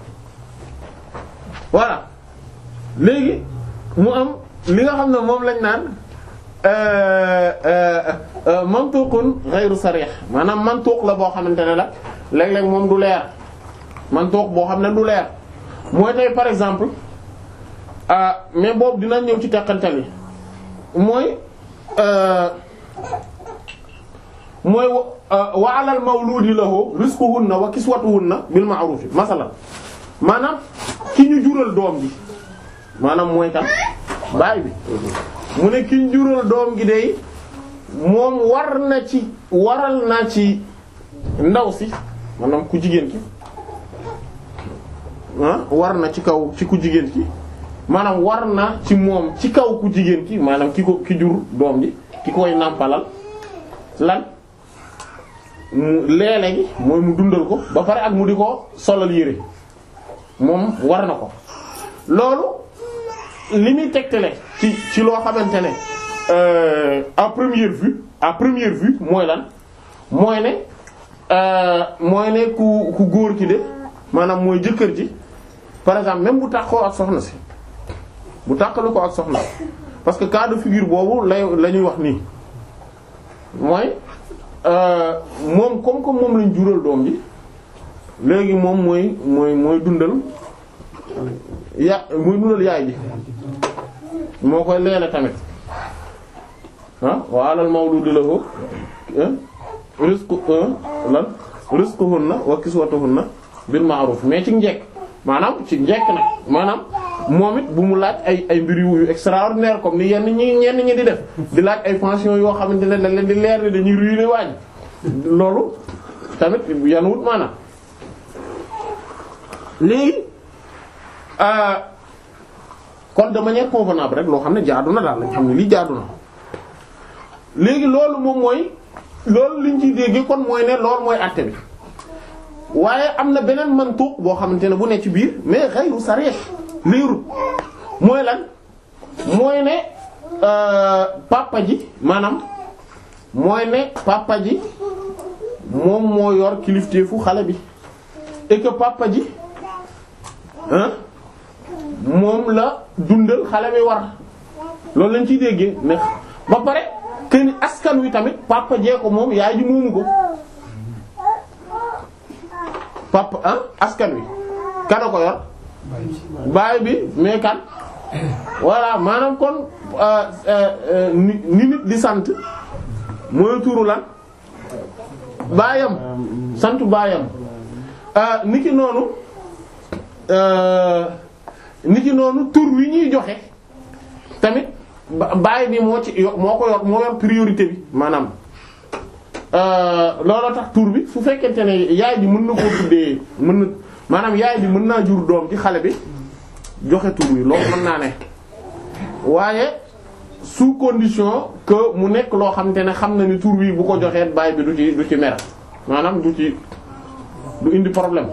voilà léegi mu am li nga xam ne moom lañ naan mantuqun ghayru sarih maanaam mantuq la boo xamante ne la léeg-léeg moom du leer mantuq boo xam ne du leer mooy tey par exemple mais boobu dina ñëw ci teqantal yi mooy mooy wa alal mawludi lahu rizquhunna wa kiswatuhunna bil ma'ruf masalan maanaam ki ñu jural doom ji maanaam mooy kan baay bi mu ne ki ñu jural doom gi day moom war na ci waral na ci ndaw si maanaam ku jigéen ki ah war na ci kaw ci ku jigéen ki maanaam war na ci moom ci kaw ku jigéen ki maanaam ki ko ki jur doom ji ki koy nàmpalal lan mu leele gi mooy mu dundal ko ba pare ak mu di ko solal yére moom war na ko loolu li muy tegtale ci ci loo xamante ne à première vue à première vue mooy lan mooy ne mooy ne ku ku góor ki de maanaam mooy jëkkër ji par exemple même bu tàqoo ak soxna si bu tàqalu ko ak soxna parce que cas de figure boobu lay la ñuy wax nii mooy moom comme comme moom lañ jural doom ji léegi moom mooy mooy mooy dundal ya mooy dundal yaay ji moo koy leele tamit ah wa alal mawludi lahu rizqu lan rizquhunna wa kiswatuhunna bil ma'ruf mais ci njekk maanaam ci njekk nag maanaam moom it bu mu laaj ay ay mbir yu extraordinaire comme ni yenn ñi ñenn ñi di def di laaj ay pension yoo xamante ne dañ leen di leer ni dañuy ruiner waaj loolu tamit yan wut maanaam léegi kon de manière convenable rek loo xam ne jaadu na daal lañ xam ne lii jaadu na léegi loolu moom mooy loolu liñ ciy déggee kon mooy ne loolu mooy àtte bi waaye am na beneen mantuq boo xamante ne bu ne ci biir mais ghayru sarih leerut mooy lan mooy ne papa ji maanaam mooy ne papa ji moom moo yor kilifteefu xale bi et que papa ji hein moom la dundal xale bi war loolu lañ ciy déggee ne ba pare que ni askan wi tamit papa jee ko moom yaay ji moomu ko papa ah askan wi kana ko yor baay bi mais kan voilà maanaam kon ni nit di sant mooy turu lan baayam sant baayam niki noonu niki noonu tur wi ñuy joxe tamit baay bi moo ci moo ko yor moo yor priorité bi maanaam looloo tax tur bi su fekkente ne yaay ji mën na koo tuddee mën na maanaam yaay ji mën naa jur doom ci xale bi joxe tur wi loolu mën naa ne waaye sous condition que mu nekk loo xamante ne xam na ni tur wi bu ko joxee baay bi du ci du ci mer maanaam du ci du indi problème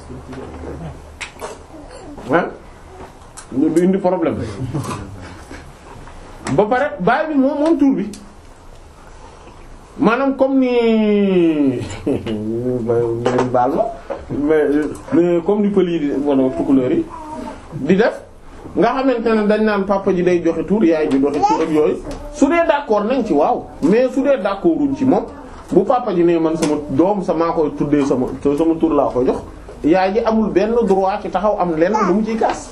ah du indi problème ba pare baay bi moom moom tur bi maanaam comme ni baal ma mais comme ni pël yi di wala tukulóor yi di def nga xamante ne dañ naan papa ji day joxe tur yaay ji joxe tur ak yooyu su dee d'accord nañ ci waaw mais su dee d'accorduñ ci moom bu papa ji ne man sama doom sama koy tuddee sama sama tur laa koy jox yaay ji amul benn droit ci taxaw am lenn lu mu ciy kaas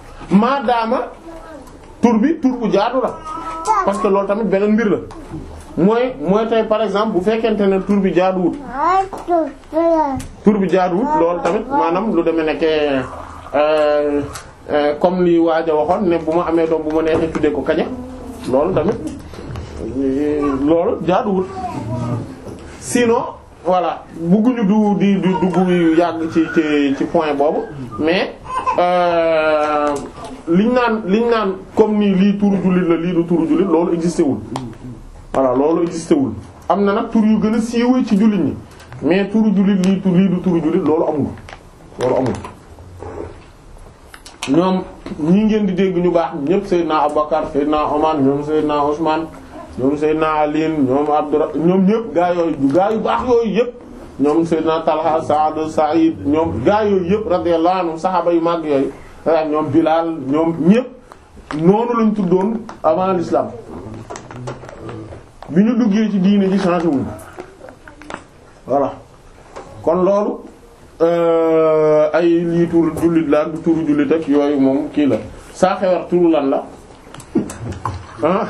maadaama tur bi tur bu jaadu la parce que loolu tamit beneen mbir la mooy mooy tey par exemple bu fekkente ne tur bi jaaduwut tur bi jaaduwut loolu tamit maanaam lu demee nekkee comme li waaj a waxoon ne bu ma amee doom bu ma neexee tuddee ko kaña loolu tamit loolu jaaduwut sinon voilà bugguñu du di du dugg yàgg ci ci ci point boobu mais liñ naan liñ naan comme ni lii turu jullit la lii du turu jullit loolu existé wul voilà loolu existé wul am na nag tur yu gën a siiwee ci jullit ñi mais turu jullit lii tur lii du turu jullit loolu amul loolu amul ñoom ñi ngeen di dégg ñu baax ñëpp Seydina Abubakar Seydina Omar ñoom Seydina Ousmane ñoom Seydina Ali ñoom Abdurra ñoom ñëpp gaa yooyu gaa yu baax yooyu yëpp ñoom Seydina Talha Saad Saïd ñoom gaa yooyu yëpp radiyallahu anhum saxaaba yu mag yooyu ak ñoom Bilal ñoom ñëpp noonu lañ tuddoon avant l'islam bi ñu duggee ci diine ji changé wuñ voilà kon loolu ay lii turu jullit la du turu jullit ak yooyu moom kii la saa xewar turu lan la ah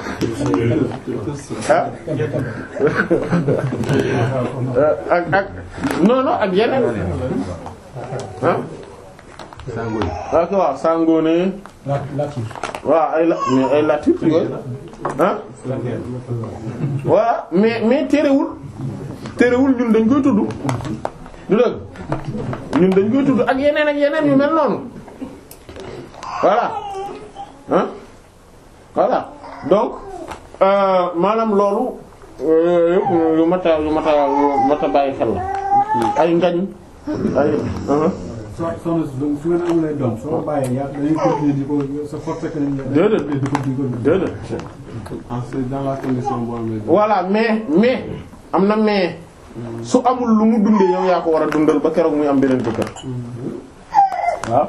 ak ak non non ak yeneen ah ak waaw sangoone waaw ay la mais ay latif yooyu ah voilà mais mais terewul terewul ñun dañ koy tudd du dëgg ñun dañ koy tudd ak yeneen ak yeneen yu mel noonu voilà ah voilà donc maanaam loolu yëpp yu mat a yu mat a yu mat a bàyyi xel la ay ngañ ay so soxna si donc su ngeen amulee doom soo bàyyee yaa dañuy continuer di ko sa force que nañ Déedéet. di ko di ko déedéet en c'est dans la condition boo amee doom. voilà mais mais am na mais su amul lu mu dundee yow yaa ko war a dundal ba keroog muy am beneen jëkkër waaw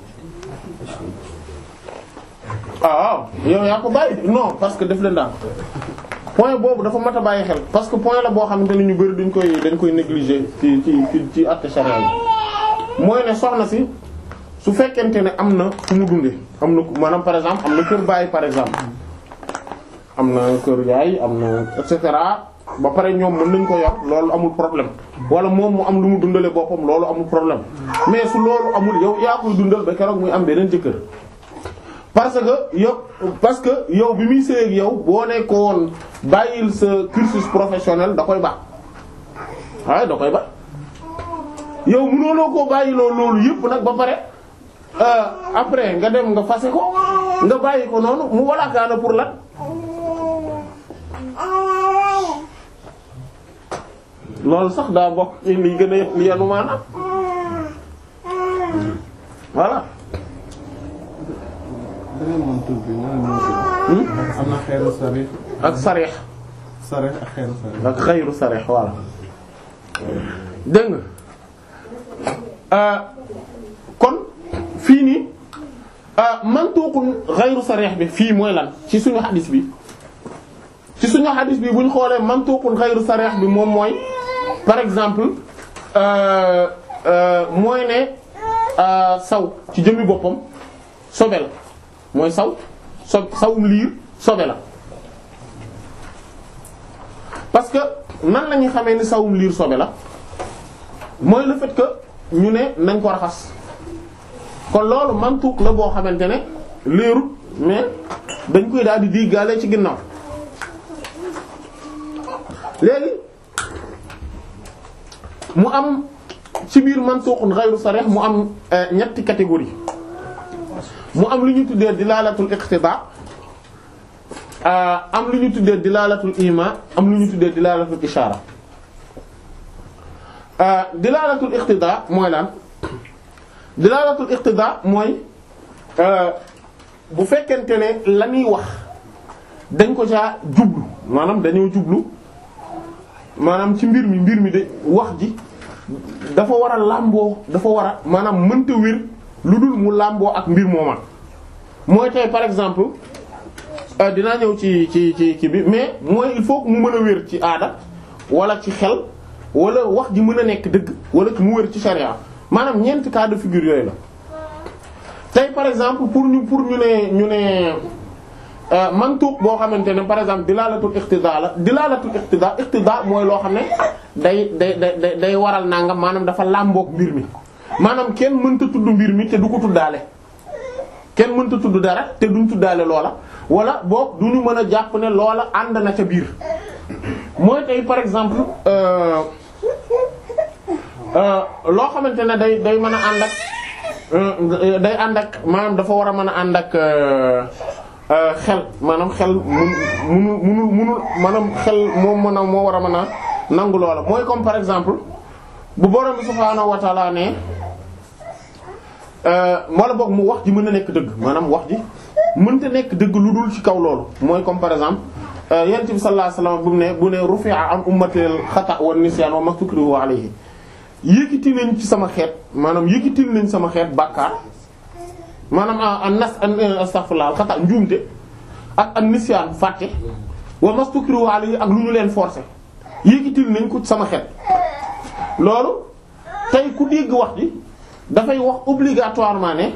ah waaw yow yaa ko bàyyi non parce que def leen daal point boobu dafa mat a bàyyi xel parce que point la boo xamante ne ñu bari dañ koy dañ koy négliger ci ci ci ci àtte charia yi mooy ne soxna si su fekkente ne am na fu mu dundee am na maanaam par exemple am na kër baay par exemple am na kër yaay am na et cetera ba pare ñoom mën nañ ko yor loolu amul problème wala moom mu am lu mu dundale boppam loolu amul problème mais su loolu amul yow yaa koy dundal ba keroog muy am beneen jëkkër parce que yow parce que yow bi muy sëy ak yow boo ne ko woon bàyyil sa cursus professionnel da koy baax waaye da koy baax yow mënoonoo koo bàyyiloo loolu yëpp nag ba pare euh, après nga dem nga fase ko nga bàyyi ko noonu mu walaakaana pour lan loolu sax daa bokk ci li gën a li yanu maanaam voilà beneen moom tur bi nan la ñu am na xeeru sarix ak sarix sarix ak xeeru sarix. ak xayru sarix voilà dégg nga euh, kon fii nii euh, mantuqun xayru sarix bi fii mooy lan ci suñu xadis bi ci suñu xadis bi bu ñu xoolee mantuqun xayru sarix bi moom mooy par exemple euh, euh, mooy ne euh, saw ci jëmmi boppam sobe la mooy saw so sawum liir sobe la parce que nan la ñuy xamee ni sawum liir sobe la mooy le fait que ñu ne nañ ko raxas kon loolu mantuq la boo xamante ne leerut mais dañ koy daal di diggaale ci ginnaaw léegi mu am ci biir mantuqun ghayru sarih mu am euh, ñetti catégorie mu am lu ñu tuddee dilalatul iqtida am lu ñu tuddee dilalatul ima am lu ñu tuddee dilalatul ishara dilalatul iqtida mooy lan dilalatul iqtida mooy bu fekkente ne la ñuy wax dañ ko caa jublu maanaam dañoo jublu maanaam ci mbir mi mbir mi de wax ji dafa war a làmboo dafa war a maanaam mënta wér lu dul mu làmboo ak mbir mooma mooy tey par exemple euh, dinaa ñëw ci ci ci ci bi mais mooy il faut que mu mën a wér ci aada wala ci xel wala wax ji mën a nekk dëgg wala mu wér ci charia maanaam ñeenti cas de figure yooyu la tey par exemple pour ñu pour ñu ne ñu ne mantuq boo xamante ne par exemple dilalatul iqtida la dilalatul iqtida iqtida mooy loo xam ne day day day day waral nangam maanaam dafa làmboog mbir mi maanaam kenn mënta tudd mbir mi te du ko tuddaale kenn mënta tudd dara te duñ tuddaale loola wala boog du ñu mën a jàpp ne loola ànd na ca biir mooy tey par exemple euh euh loo xamante ne day day mën a ànd ak euh, day ànd ak maanaam dafa war a mën a ànd ak xel maanaam xel mun munul munul munul maanaam xel moom mën a moo war a mën a nangu loola mooy comme par exemple bu borom bi subhaanahu wa ta'ala ne wala boog mu wax ji mën a nekk dëgg maanaam wax ji mënta nekk dëgg lu dul ci kaw loolu mooy comme par exemple yonent bi sallallahu alayhi wasallam bu ne bu ne rufi'a an ummatil xata wa nisyan wa mastukrihu alayhi yëkkati nañ ci sama xeet maanaam yëkkatil nañ sama xeet bàkkaar maanaam an nas astaghfirullah xata njuumte ak an nisyan fàtte wa mastukrihu alayhi ak lu ñu leen forcer yëkkatil nañ ko ci sama xeet loolu tey ku dégg wax ji dafay wax obligatoirement ne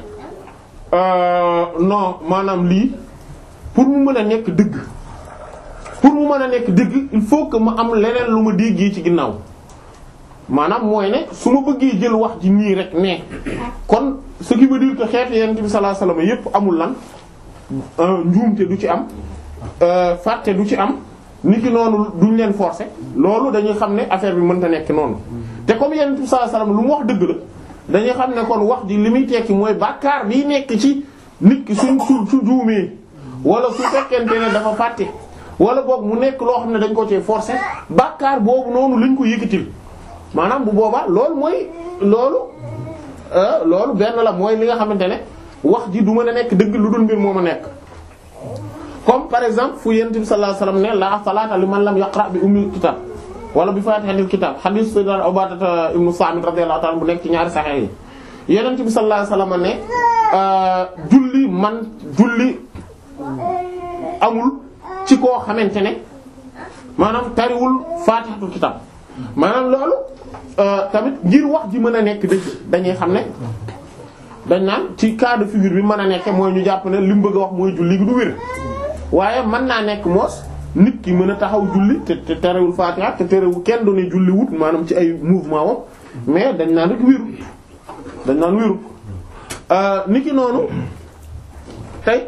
non maanaam lii pour mu mën a nekk dëgg pour mu mën a nekk dëgg il faut que ma am leneen lu ma déggee ci ginnaaw maanaam mooy ne su ma bëggee jël wax ji nii rek ne kon ce qui veut dire que xeetu yonent bi sallallahu alayhi wasallam yépp amul lan njuumte du ci am fàtte du ci am niki noonu duñ leen forcer loolu dañuy xam ne affaire bi mënta nekk noonu te comme yonent bi sallallahu alayhi wasallam lu mu wax dëgg la dañuy xam ne kon wax ji li muy tekki mooy bàkkaar bi nekk ci nit ki suñ su su juumee wala su fekkente ne dafa fàtte wala boog mu nekk loo xam ne dañ ko cee forcer bàkkaar boobu noonu lañ ko yëkkatil maanaam bu boobaa loolu mooy loolu loolu benn la mooy li nga xamante ne wax ji du mën a nekk dëgg lu dul mbir moo ma nekk comme par exemple fu yonent bi sallallahu alayhi wasallam ne la salaata liman lam yaqra bi ummil kitab wala bi faatihatil kitab hadith sayyidina Ubaadata ibnu Saamit radiyallahu ta'ala bu nekk ci ñaari saxex yi yonent bi sallallahu alayhi wasallam ne julli man julli amul ci koo xamante ne maanaam tariwul faatihatul kitab maanaam loolu tamit ngir wax ji mën a nekk dëgg dañuy xam ne dañ naan ci cas de figure bi mën a nekke mooy ñu jàpp ne li mu bëgg a wax mooy julli gi du wér waaye mën naa nekk moos nit ki mën a taxaw julli te te terewul faatiha te terewul kenn doone julli wut maanaam ci ay mouvement wam mais dañ naan rek wéru dañ naan wéru nit ki noonu tey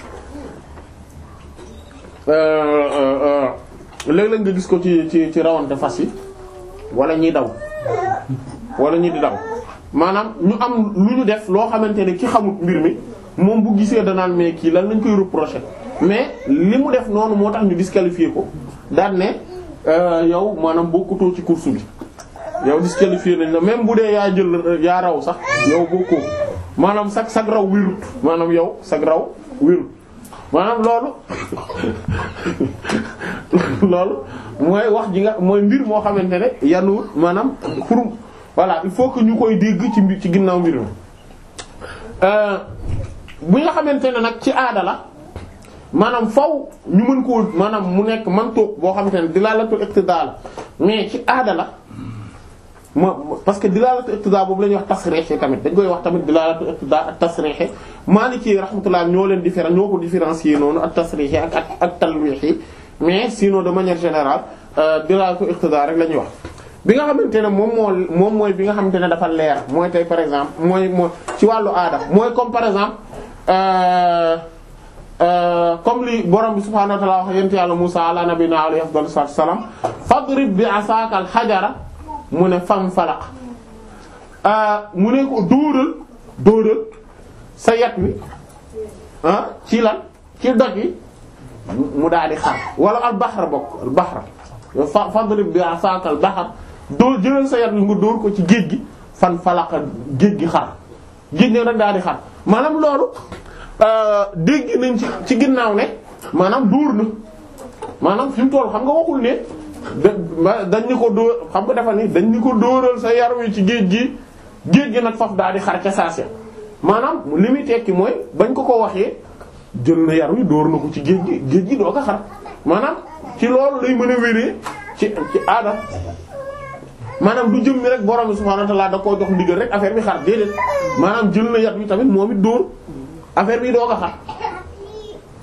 léeg-léeg nga gis ko ci ci ci rawante fas yi wala ñiy daw wala ñi di daw maanaam ñu am lu ñu def loo xamante ne ki xamut mbir mi moom bu gisee danaan mais kii lan lañ koy reprocher mais li mu def noonu moo tax ñu disqualifier ko daan ne yow maanaam bokkutoo ci course bi yow disqualifier nañ la même bu dee yaa jël yaa raw sax yow bokkoo maanaam sag sag raw wérut maanaam yow sag raw wérut maanaam loolu loolu mooy wax ji nga mooy mbir moo xamante ne yanuwut maanaam pour voilà il faut que ñu koy dégg ci mbir ci ginnaaw mbir mi bu nga xamante ne nag ci aada la maanaam faw ñu mën koo maanaam mu nekk man toog boo xamante ne dilaalatul iqtidaa la mais ci aada la ma parce que dilaalatul iqtidaa boobu la ñuy wax tasriix tamit dañ koy wax tamit dilaalatul iqtidaa ak tasriix Maliki rahmatullah ñoo leen différen ñoo ko différencier noonu ak tasriix ak ak ak talwiix yi mais sinon de manière générale dilaalatul iqtidaa rek la ñuy wax. bi nga xamante ne moom moo moom mooy bi nga xamante ne dafa leer mooy tey par exemple mooy mooy ci wàllu aada mooy comme par exemple. comme li borom bi subhaanahu wa ta'aala wax yent yàlla Musaa ala nabiyina alayhi afdalu salaatu wa salaam fadrib bi asaaka al xajara mu ne fam falaq mu ne ko dóoral dóoral sa yat wi ah ci lan ci doj wi mu daal di xar wala al baxra bokk al baxra fa fadrib bi asaaka al baxar dóor jëlal sa yat wi nga dóor ko ci géej gi fan falaqa géej gi xar géej ne rek daal di xar maanaam loolu dégg nañ ci ci ginnaaw ne maanaam dóor na maanaam fi mu toll xam nga waxul ne da dañ ni ko dóor xam nga dafa ni dañ ni ko dóoral sa yar wi ci géej gi géej gi nag faf daal di xar ca saase maanaam li muy tekki mooy bañ ko ko waxee jël na yar wi dóor na ko ci géej gi géej gi doo ko xar maanaam ci loolu lay mën a wéree ci ci aada maanaam du jëm mi rek borom bi subhaanahu wa ta'aala da koo jox ndigal rek affaire bi xar déedéet maanaam jël na yat wi tamit moom it dóor affaire bi doo ko xar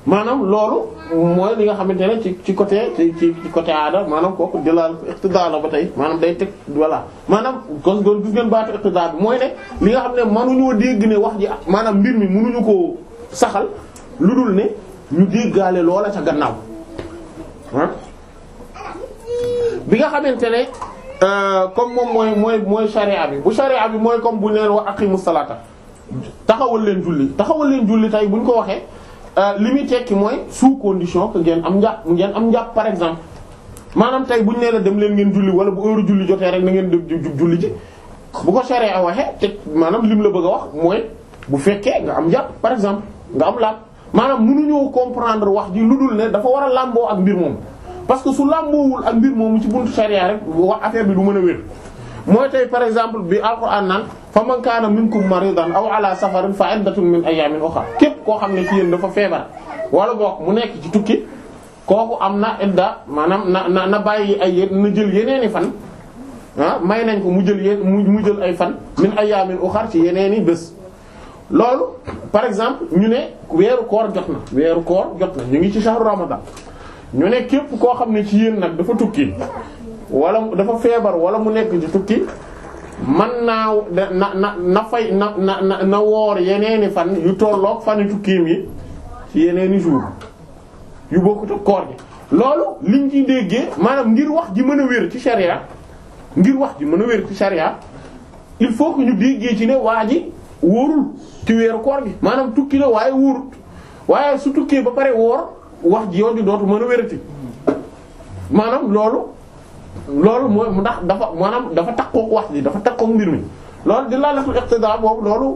maanaam loolu mooy li nga xamante ne ci ci côté ci ci ci côté aada maanaam kooku jëlaal iqtidaa la ba tey maanaam day teg voilà maanaam kon kon gis ngeen baatu iqtidaa bi mooy ne li nga xam ne mënuñoo dégg ne wax ji maanaam mbir mi mënuñu koo saxal lu dul ne ñu déggaale loola ca gannaaw ah bi nga xamante ne comme moom mooy mooy mooy sharia bi bu sharia bi mooy comme bu leen wax aqimu salata taxawal leen julli taxawal leen julli tey bu ñu ko waxee li muy tekki mooy sous condition que ngeen am njàpp ngeen am njàpp par exemple maanaam tey bu ñu nee la dem leen ngeen julli wala bu heure julli jotee rek na ngeen dem jug julli ji bu ko sharia waxee te maanaam lim la bëgg a wax mooy bu fekkee nga am njàpp par exemple nga am laab maanaam mënuñoo comprendre wax ji lu dul ne dafa war a làmboo ak mbir moom parce que su làmboowul ak mbir moomu ci buntu sharia rek wax affaire bi du mën a wér mooy tey par exemple bi alquran naan fa man kaana minkum maridan aw ala safarin fa iddatun min ayamin ukhra képp koo xam ne ci yéen dafa feebar wala boog mu nekk ci tukki kooku am na idda maanaam na na na bàyyi ay yéen na jël yeneeni fan ah may nañ ko mu jël yéen mu jël ay fan min ayamin ukhra ci yeneeni bés loolu par exemple ñu ne weeru koor jot na weeru koor jot na ñu ngi ci shahru ramadan ñu ne képp koo xam ne ci yéen nag dafa tukki wala dafa feebar wala mu nekk ci tukki man naa na na na fay na na na na woor yeneeni fan yu tolloog fani tukkiim yi ci yeneeni jour yu bokkut ak koor gi loolu liñ ciy déggee maanaam ngir wax ji mën a wér ci sharia ngir wax ji mën a wér ci sharia il faut que ñu déggee ci ne waa ji wóorul ci weeru koor gi maanaam tukki la waaye wóorut waaye su tukkee ba pare woor wax ji yoon di dootu mën a wérati maanaam loolu loolu mooy ndax dafa maanaam dafa takkook wax ji dafa takkook mbir mi loolu di laalatul iqtidaa boobu loolu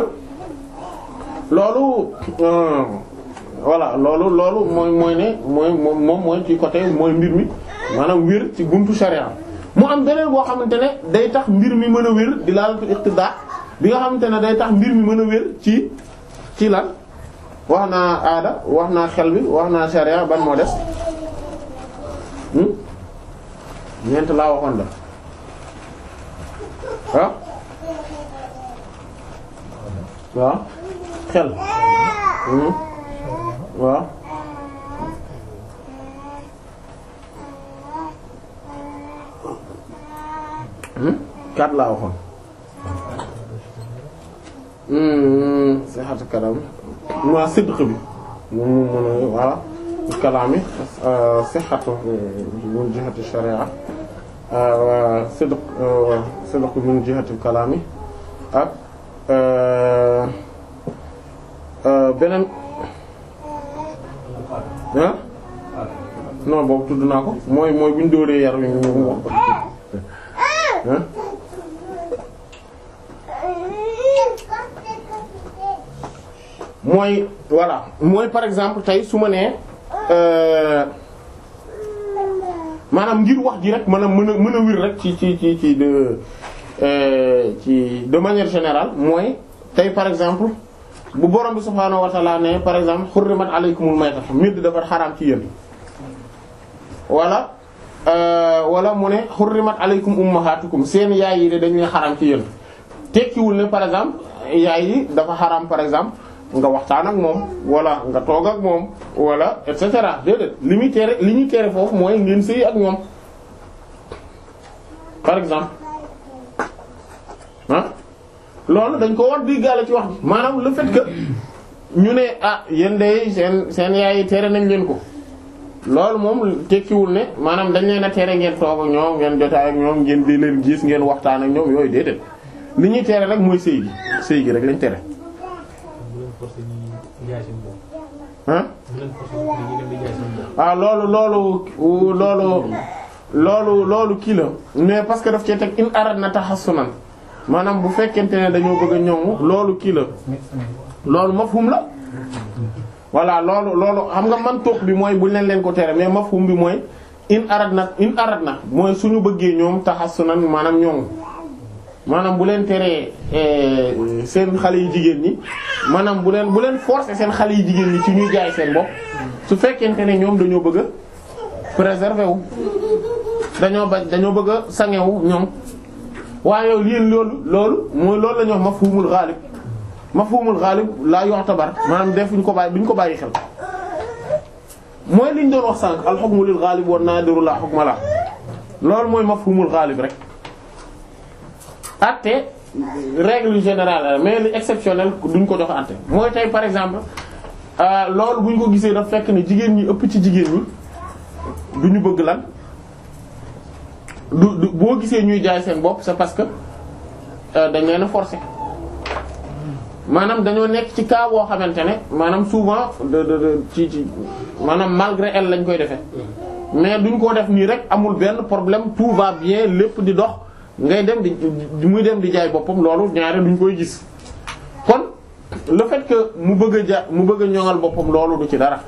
loolu voilà loolu loolu mooy mooy ne mooy moom mooy ci côté mooy mbir mi maanaam wér ci buntu sharia mu am beneen boo xamante ne day tax mbir mi mën a wér di laalatul iqtidaa bi nga xamante ne day tax mbir mi mën a wér ci ci lan wax naa aada wax naa xel bi wax naa sharia ban moo des ñeent laa waxoon la ah waaw xel waaw kat laa waxoon sixatu kanam ma sidq bi moom mu mën a voilà kalaami sixatu min jihati sharia sidq sidq min jihati kalaami ak beneen ah non boobu tudd naa ko mooy mooy bu ñu dóoree yar wi ñu wax ko ah mooy voilà mooy par exemple tey su ma nee maanaam ngir wax ji rek mën a mën a mën a wir rek ci ci ci ci de ci de manière générale mooy tey par exemple bu borom bi subhaanahu wa ta'ala ne par exemple hurrimat alaykumul mayta midd dafa xaraam ci yéen wala wala mu ne hurrimat alaykum ummahatukum seen yaay yi de dañuy xaraam ci yéen tekkiwul ne par exemple yaay yi dafa xaraam par exemple nga waxtaan ak moom wala nga toog ak moom wala et cetera déedéet li muy tere li ñuy tere foofu mooy ngeen sëy ak ñoom par exemple ah loolu dañ ko war di gàlle ci wax ji maanaam le fait que ñu ne ah yéen de seen seen yaay yi tere nañ leen ko loolu moom tekkiwul ne maanaam dañ leen a tere ngeen toog ak ñoom ngeen jotaay ak ñoom ngeen di leen gis ngeen waxtaan ak ñoom yooyu déedéet li ñuy tere rek mooy sëy gi sëy gi rek lañ tere ah loolu loolu loolu loolu loolu kii la mais parce que daf cee teg in arad na tahassunan maanaam bu fekkente ne dañoo bëgg a ñoŋu loolu kii la loolu mafhum la voilà loolu loolu xam nga man toog bi mooy buñ leen leen ko tere mais mafhum bi mooy in arad na in arad na mooy suñu bëggee ñoom tahassunan maanaam ñoŋu maanaam bu leen teree seen xale yu jigéen ñi maanaam bu leen bu leen forcer seen xale yu jigéen ñi ci ñuy jaay seen bopp su fekkente ne ñoom dañoo bëgg a préserver wu dañoo bañ dañoo bëgg a sangewu ñoom waaye yow lii loolu loolu mooy loolu la ñuy wax mafhumul ghalib mafhumul ghalib la yu'tabar maanaam defuñ ko bàyyi duñ ko bàyyi xel mooy liñ doon wax sànq al hukmu lil ghalib wan nadiru la hukma la loolu mooy mafhumul ghalib rek atte règle générale mais li exceptionnel duñ ko jox atte mooy tey par exemple loolu buñ ko gisee daf fekk ne jigéen ñi ëpp ci jigéen ñi du ñu bëgg lan du du boo gisee ñuy jaay seen bopp c'est parce que dañ leen a forcer maanaam dañoo nekk ci cas boo xamante ne maanaam souvent de de de ci ci maanaam malgré elle lañ koy defee mais duñ ko def nii rek amul benn problème tout va bien lépp di dox ngay dem di muy dem di jaay boppam loolu ñaare duñ koy gis kon le fait que mu bëgg a ja mu bëgg a ñoŋal boppam loolu du ci dara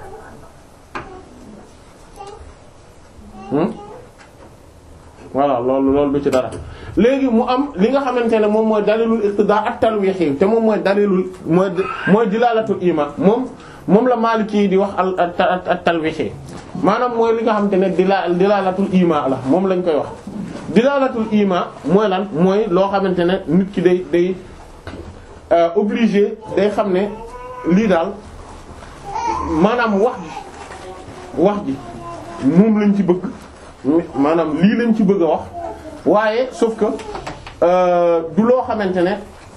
voilà loolu loolu du ci dara léegi mu am li nga xamante ne moom mooy dalilul iqtidaa ak talwihi te moom mooy dalilul mooy mooy dilaalatul iman moom moom la Maliki yi di wax al al talwihi maanaam mooy li nga xamante ne dila dilaalatul iman la moom lañ koy wax. dilaalatul iman mooy lan mooy loo xamante ne nit ki day day obligé day xam ne lii daal maanaam wax ji wax ji moom lañ ci bëgg. maanaam lii lañ ci bëgg a wax waaye sauf que du loo xamante ne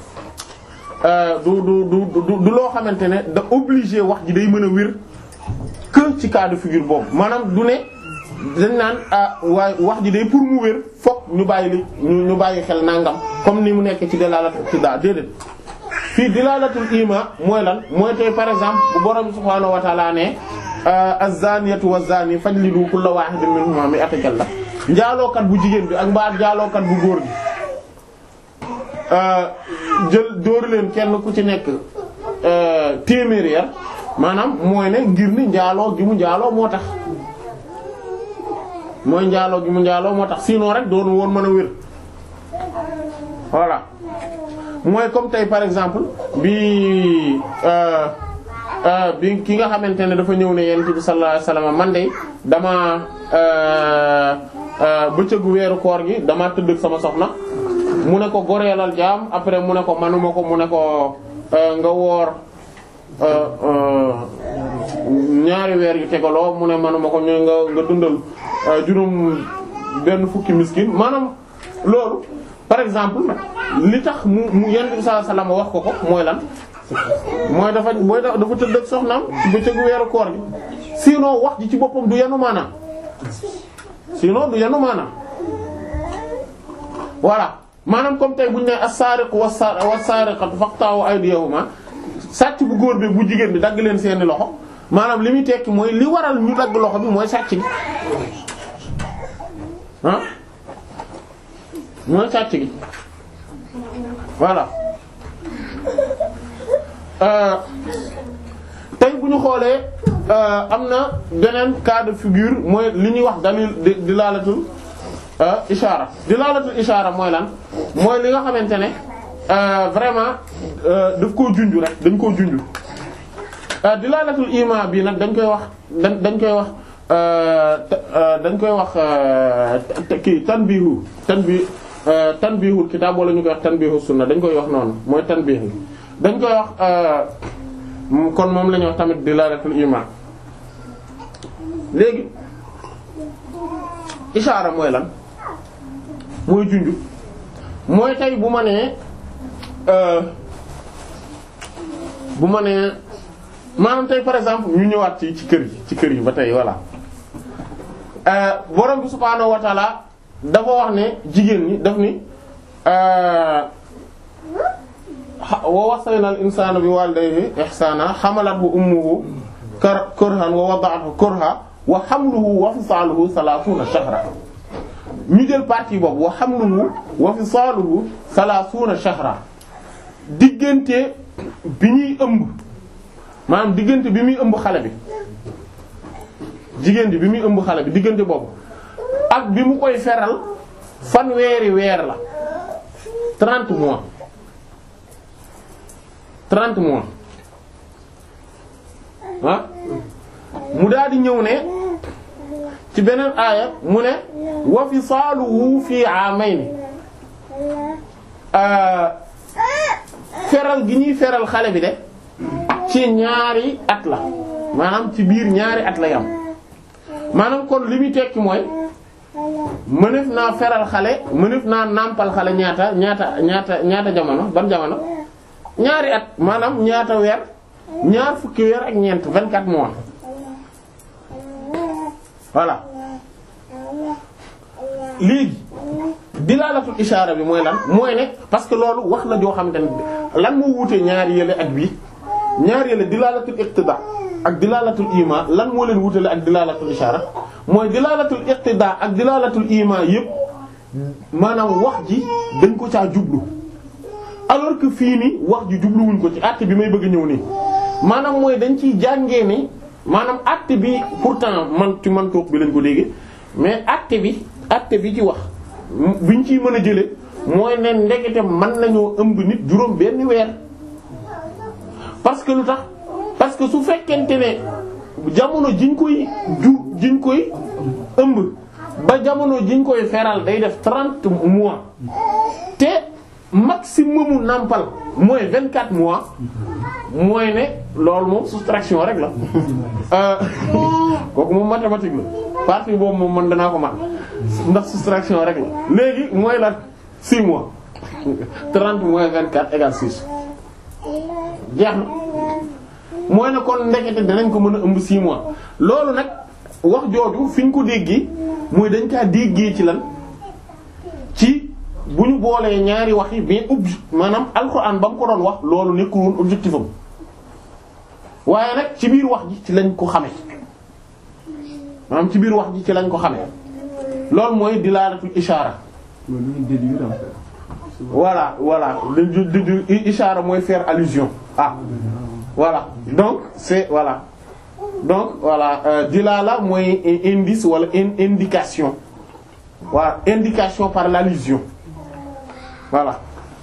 du du du du loo xamante ne da obligé wax ji day mën a wér que ci cas de figure boobu maanaam du ne dañ naan ah waaye wax ji day pour mu wér fokk ñu bàyyi li ñu bàyyi xel nangam comme ni mu nekk ci dalalatul ibtida déedéet fii dilalatul ima mooy lan mooy tey par exemple bu borom subhaanahu wa ta'ala ne az-zaniyatu waz-zani fajlidu kulla wahidin minhuma mi'ata jalda njaalookat bu jigéen bi ak mbaa njaalookat bu góor gi jël dóor leen kenn ku ci nekk téeméeri yar maanaam mooy ne ngir ni njaaloo gi mu njaaloo moo tax mooy njaaloo gi mu njaaloo moo tax sinon rek doonu woon mën a wér voilà mooy comme tey par exemple bi bi ki nga xamante ne dafa ñëw ne yonent bi sallallahu alayhi wasallam man de dama bëccëgu weeru koor gi dama tëdd ak sama soxna mu ne ko goreelal jaam après mu ne ko manuma ko mu ne ko nga woor ñaari weer yu tegaloo mu ne manuma ko ñu nga nga dundal juróom benn fukki miskin maanaam loolu par exemple li tax mu mu yonent bi sallallahu alayhi wasallam wax ko ko mooy lan mooy dafa mooy dafa tëdd ak soxnaam ci bëccëgu weeru koor gi sinon wax ji ci boppam du yanu maanaam sinon du yanu maanaam voilà maanaam comme tey bu ñu nee as-sariqu was-sariqatu faqta'u aydiyahuma sàcc bu góor bi bu jigéen bi dagg leen seeni loxo maanaam li muy tekki mooy li waral ñu dagg loxo bi mooy sàcc gi ah mooy sàcc gi voilà tey bu ñu xoolee am na beneen cas de figure mooy li ñuy wax dalil dilaalatul ishaara dilaalatul ishaara mooy lan mooy li nga xamante ne vraiment daf koo junj rek dañ koo junj dilaalatul ima bi nag dañ koy wax dañ dañ koy wax dañ koy wax kii tanbihu tanbi tanbihul kitaab wala ñu koy wax tanbihu sunna dañ koy wax noonu mooy tanbih dañ koy wax kon moom la ñuy wax tamit dilaalatul iman léegi ishaara mooy lan mooy junju mooy tey bu ma nee bu ma nee maanaam tey par exemple ñu ñëwaat ci ci kër yi ci kër yi ba tey voilà borom bi subhaanahu wa taala dafa wax ne jigéen ñi daf ni wa wasayna al insana bi walidayhi ihsana hamalathu ummuhu kurhan wa wada'athu kurha wa hamluhu wa fisaluhu salasuna shahra ñu jël partie boobu wa hamluhu wa fisaluhu salasuna shahra diggante bi ñuy ëmb maanaam diggante bi muy ëmb xale bi jigéen bi bi muy ëmb xale bi diggante boobu ak bi mu koy feral fanweeri weer la 30 mois 30 mois ah mu daal di ñëw ne ci beneen aaya mu ne wa fisaaluhu fi amayni feral gi ñuy feral xale bi de ci ñaari at la maanaam ci biir ñaari at la yam maanaam kon li muy tekki mooy mënef naa feral xale mënef naa nàmpal xale ñaata ñaata ñaata ñaata jamono ban jamono ñaari at maanaam ñaata weer ñaar fukki weer ak ñeent 24 mois voilà léegi dilaalatul ishaara bi mooy lan mooy ne parce que loolu wax la joo xamante ne lan moo wuute ñaari yële ak bii ñaari yële dilaalatul iqtida ak dilaalatul ima lan moo leen wutale ak dilaalatul ishaara mooy dilaalatul iqtida ak dilaalatul ima yépp maanaam wax ji dañ ko caa jublu alors que fii nii wax ji jubluwuñ ko ci àtte bi may bëgg a ñëw nii maanaam mooy dañ ciy jàngee ni maanaam àtte bi pourtant man ci man toog bi lañ ko dégg mais àtte bi àtte bi ci wax biñ ciy mën a jële mooy ne ndekete mën nañoo ëmb nit juróom benn weer parce que lu tax parce que su fekkente ne jamono jiñ koy ju jiñ koy ëmb ba jamono jiñ koy feral day def trente mois te maximumu nàmpal mooy vingt quatre mois mooy ne loolu moom soustraction rek la kooku moom mathématique la partie boobu moom man danaa ko man ndax soustraction rek la léegi mooy la six mois trente moins vingt quatre égale six jeex na mooy ne kon ndekete danañ ko mën a ëmb six mois loolu nag wax jooju fi ñu ko déggee mooy dañ kaa déggee ci lan ci bu ñu boolee ñaari wax yi mais obje maanaam alxuraan ba mu ko doon wax loolu nekkul woon objectif am waaye nag ci biir wax ji ci lañ ko xame maanaam ci biir wax ji ci lañ ko xame loolu mooy dilaalatul ishaara loolu lu ñu déduire en fait. voilà voilà le du du du ishaara mooy faire allusion ah voilà donc c'est voilà donc voilà euh, dilala mooy indice wala in- indication voilà indication par l'allusion voilà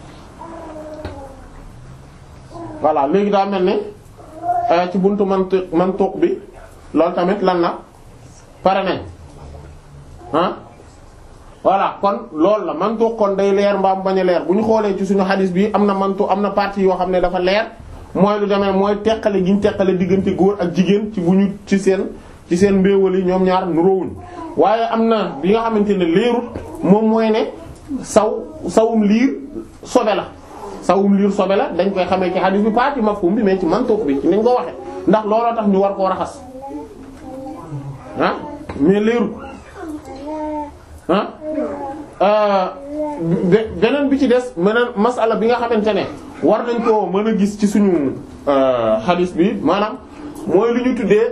voilà léegi daa mel ne euh, ci buntu mantuq mantuq bi loolu tamit lan na pare nañ ah voilà kon loolu la mantuq kon day leer mbaam bañ a leer bu ñu xoolee ci suñu xadis bi am na mantu am na partie yoo xam ne dafa leer mooy lu demee mooy teqale gi ñu teqale diggante góor ak jigéen ci bu ñu ci seen ci seen mbéewal yi ñoom ñaar nuroowuñ waaye am na bi nga xamante ne leerut moom mooy ne saw sawum liir sobe la sawum liir sobe la dañ koy xamee ci xadis bi partie mafhum bi mais ci mantuq bi ci niñ ko waxe ndax looloo tax ñu war koo raxas ah mais leerut ah be- beneen bi ci des meneen masala bi nga xamante ne war nañ koo mën a gis ci suñu xadis bi maanaam mooy lu ñu tuddee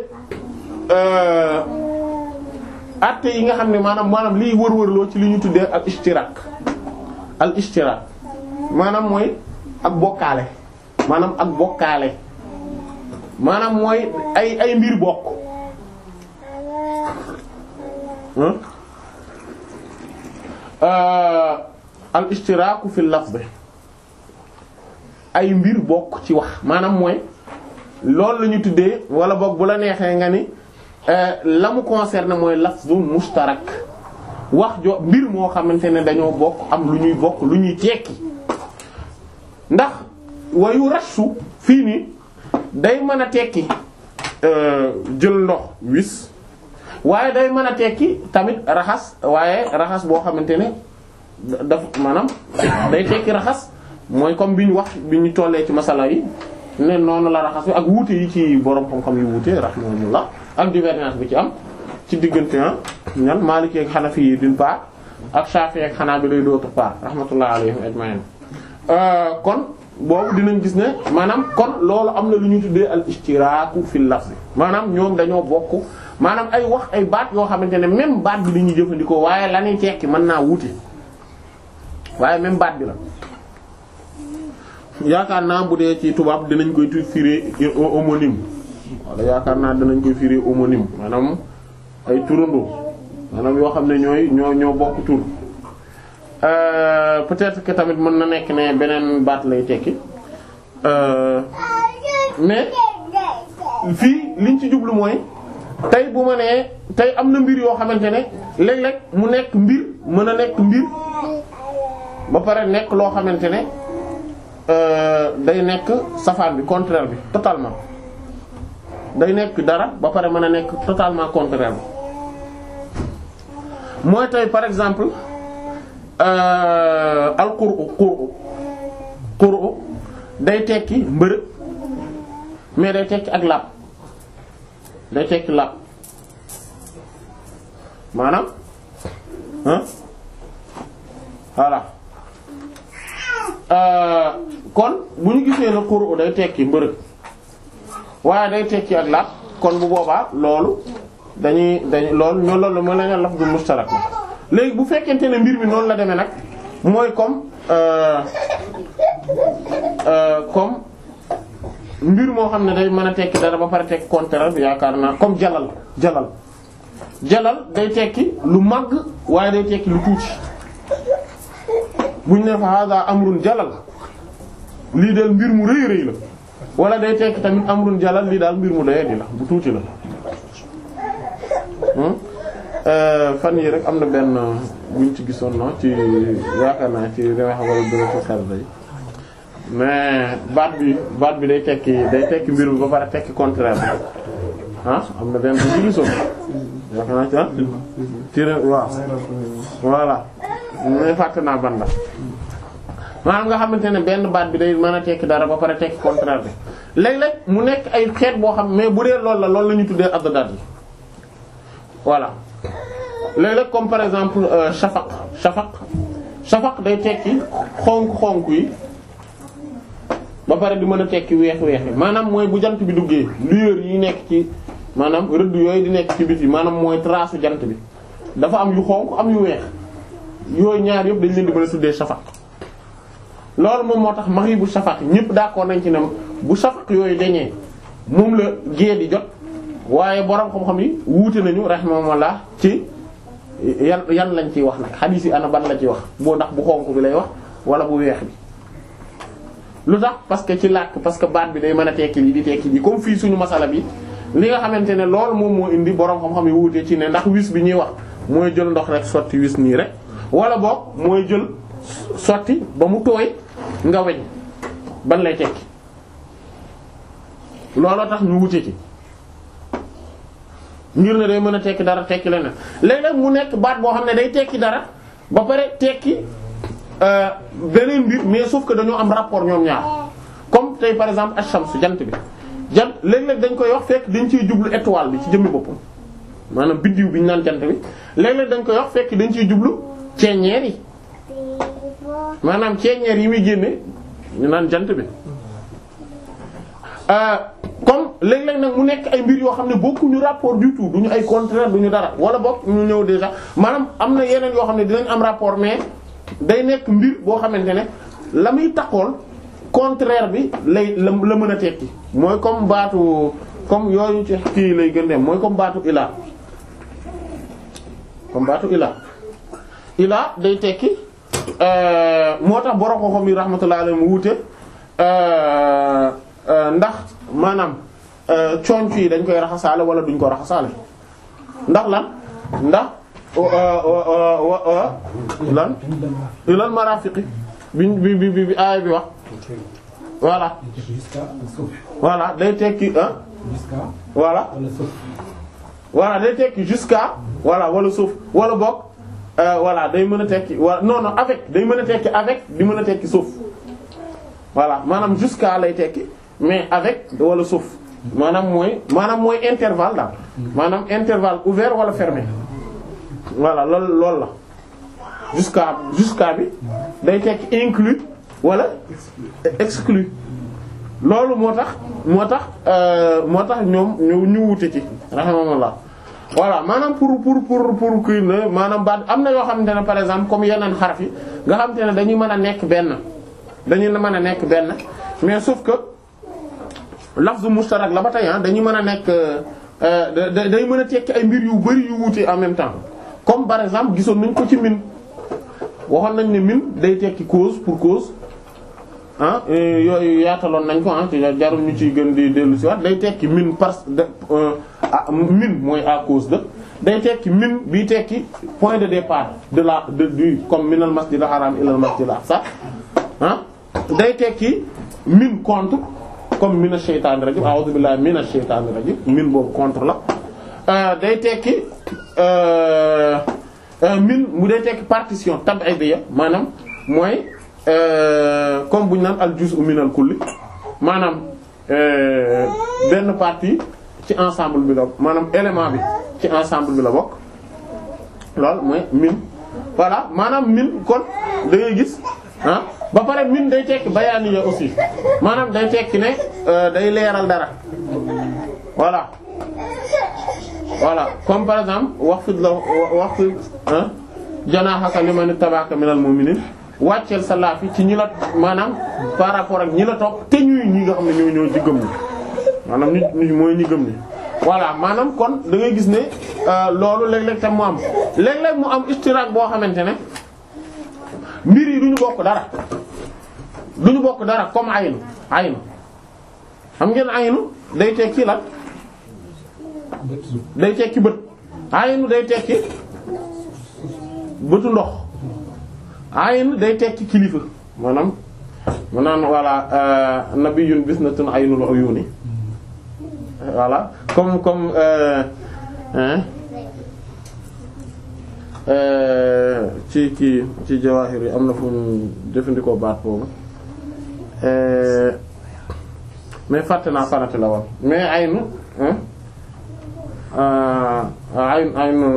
atte yi nga xam ne maanaam maanaam liy wër-wërloo ci li ñu tuddee al ishtirak al ishtirak maanaam mooy ak bokkaale maanaam ak bokkaale maanaam mooy ay ay mbir bokk al ishtiraaku fil lafz ay mbir bokk ci wax maanaam mooy loolu la ñu tuddee wala boog bu la neexee nga ni la mu concerne mooy lafzun mushtarak wax jo mbir moo xamante ne dañoo bokk am lu ñuy bokk lu ñuy tekki ndax wayu rassu fii nii day mën a tekki jël ndox wis waaye day mën a tekki tamit raxas waaye raxas boo xamante ne daf maanaam day tekki raxas mooy comme bi ñu wax bi ñu tollee ci masala yi ne noonu la raxas bi ak wuute yi ci borom xam-xam yu wuute rahimahumullah ak divergence bi ci am ci diggante ah ñan Maliki ak Hanafi yi d'une part ak Shafi'i ak Hanabila d'autre part rahmatullah alayhim ajma'in kon boobu dinañ gis ne maanaam kon loolu am na lu ñu tuddee al ishtiraaku fil lafz maanaam ñoom dañoo bokk maanaam ay wax ay baat yoo xamante ne même baat bi la ñuy jëfandikoo waaye la ñuy tekki mën naa wuute waaye même baat bi la. yaakaar naa bu dee ci tubaab dinañ koy tu firi homonyme wala yaakaar naa dinañ koy firi homonyme maanaam ay turandoo maanaam yoo xam ne ñooy ñoo ñoo bokk tur. peut-être que tamit mën na nekk ne beneen baat lay tekki mais fii liñ ci jublu mooy tey bu ma nee tey am na mbir yoo xamante ne léeg-léeg mu nekk mbir mën a nekk mbir ba pare nekk loo xamante ne day nekk safaan bi contraire bi totalement day nekk dara ba pare mën a nekk totalement contraire bi mooy tey par exemple al qur'u qur'u qur'u day tekki mbërëg mais day tekki ak làpp day tekki làpp maanaam ah voilà kon bu ñu gisee ne qur'u day tekki mbërëg waaye day tekki ak làpp kon bu boobaa loolu dañuy dañuy loolu ñoo loolu mooy la ñu lafzu mustarak la léegi bu fekkente ne mbir mi noonu la demee nag mooy comme euh euh comme mbir moo xam ne day mën a tekki dara ba pare tekki contraire bi yaakaar naa comme jalal jalal jalal day tekki lu màgg waaye day tekki lu tuuti buñ ne fa hada amrun jalal lii del mbir mu rëy rëy la wala day tekki tamit amrun jalal lii daal mbir mu doyadi la bu tuuti la fan yi rek am na benn buñ ci gisoon na ci yaakaar naa ci rewax wala dina ko xel day mais baat bi baat bi day tekki day tekki mbir mi ba pare tekki contraire bi ah am na benn bu ñu gisoon yaakaar naa ci ah ci re waaw voilà mais fàtte naa ban la maanaam nga xamante ne benn baat bi day mën a tekki dara ba pare tekki contraire bi léeg-léeg mu nekk ay xeet boo xam mais bu dee loolu la loolu la ñu tuddee addaat yi voilà léeg-léeg comme par exemple euh, shafaq shafaq shafaq day tekki xonk-xonk yi ba pare di mën a tekki weex-weex yi maanaam mooy bu jant bi duggee lueur yi nekk ci maanaam rëdd yooyu di nekk ci biti maanaam mooy trace jant bi dafa am yu xonk am yu weex yooyu ñaar yëpp dañ leen di mën a tuddee shafaq loolu moom moo tax magribu shafaq ñëpp d'accord nañ ci ne bu shafaq yooyu dañee moom la gée di jot waaye borom xam-xam yi wuute nañu rahimahumullah ci yan yan lañ ciy wax nag xadiis yi ana ban la ciy wax boo ndax bu xonk bi lay wax wala bu weex bi lu tax parce que ci làkk parce que baat bi day mën a tekki lii di tekki lii comme fii suñu masala bi li nga xamante ne loolu moom moo indi borom xam-xam yi wuute ci ne ndax wis bi ñuy wax mooy jël ndox rek sotti wis nii rek wala boog mooy jël sotti ba mu tooy nga weñ ban lay tekki looloo tax ñu wuute ci ngir ne day mën a tekki dara tekki leneen léeg-léeg mu nekk baat boo xam ne day tekki dara ba pare tekki beneen mbir mais sauf que dañoo am rapport ñoom ñaar comme tey par exemple ash-shams jant bi jant léeg-léeg dañ koy wax fekk dañ ciy jublu étoile bi ci jëmmi boppam maanaam biddiw bi ñu naan jant bi léeg-léeg dañ koy wax fekk dañ ciy jublu ceeñeer yi maanaam ceeñeer yi muy génne ñu naan jant bi comme léeg-léeg nag mu nekk ay mbir yoo xam ne bokkuñu rapport du tout duñu ay contraire duñu dara wala bokk ñu ñëw déjà maanaam am na yeneen yoo xam ne dinañ am rapport mais day nekk mbir boo xamante ne la muy taxool contraire bi lay la la mën a tekki mooy comme baatu comme yooyu ci kii lay gën dem mooy comme baatu ilaa comme baatu ilaa ilaa day tekki moo tax borom ko xam yi rahmatullahi alayhi mu wuute ndax maanaam conc yi dañ koy raxasaale wala duñ ko raxasaale ndax lan ndax lan ilal marafiqi bi bi bi bi aaya bi wax voilà voilà day tekki ah voilà voilà day tekki jusqu'à voilà wala suuf wala boog voilà day mën a tekki wala non non avec day mën a tekki avec di mën a tekki suuf voilà maanaam jusqu'à lay tekki mais avec wala suuf maanaam mooy maanaam mooy intervalle daal maanaam intervalle ouvert wala fermé voilà loolu loolu la jusqu'à jusqu'à bi day tekki inclus wala exclu loolu moo tax moo tax moo tax ñoom ñu ñu wute ci rahimahullah voilà maanaam pour pour pour pour kii na maanaam baat am na yoo xamante ne par exemple comme yeneen xaraf yi nga xamante ne dañuy mën a nekk benn dañuy mën a nekk benn mais sauf que lafzu mustarak la ba tey dañuy mën a nekk day mën a tekki ay mbir yu bari yu wuute en même temps comme par exemple gisoon nañ ko ci min waxoon nañ ne min day tekki cause pour cause ah yooyu yaataloon nañ ko ah jarul ñu ciy gën di dellu si waat day tekki min parce que min mooy à cause de day tekki min bii tekki point de départ de la de du comme minal masjidil haram ilal masjidil aqsa ah day tekki min contre comme mina shaytaani rajim a'udhu billahi minash shaytaani rajim min boobu contre la day tekki min mu dee tekki partition tab'idiyya maanaam mooy comme bu ñu naan al juz'u minal kulli maanaam benn partie ci ensemble bi la maanaam élément bi ci ensemble bi la bokk loolu mooy min voilà maanaam min kon da ngay gis ah ba pare min day tekki bayaaniya aussi maanaam day tekki ne day leeral dara voilà voilà comme par exemple wax fi la wax fi janaahaka liman ittaba'aka minal mu'minin wàcceel sa laafi ci ñi la maanaam par rapport ak ñi la topp te ñuy ñi nga xam ne ñoo ñoo ci gëm ñi maanaam ñi ñi mooy ñi gëm ñi voilà maanaam kon da ngay gis ne loolu léeg-léeg tam mu am léeg-léeg mu am istiraak boo xamante ne mbir yi du ñu bokk dara du ñu bokk dara comme aynu aynu xam ngeen aynu day tekki lan day tekki bët aynu day tekki bëtu ndox aynu day tekki kilifa maanaam mu naan voilà nabiyyun bisnatun aynul uyuni voilà comme comme euh, hein ci kii ci jawaahir yi am na fu ñu jëfandikoo baat boobu mais fàtte naa fanati la woon mais aynu aynu aynu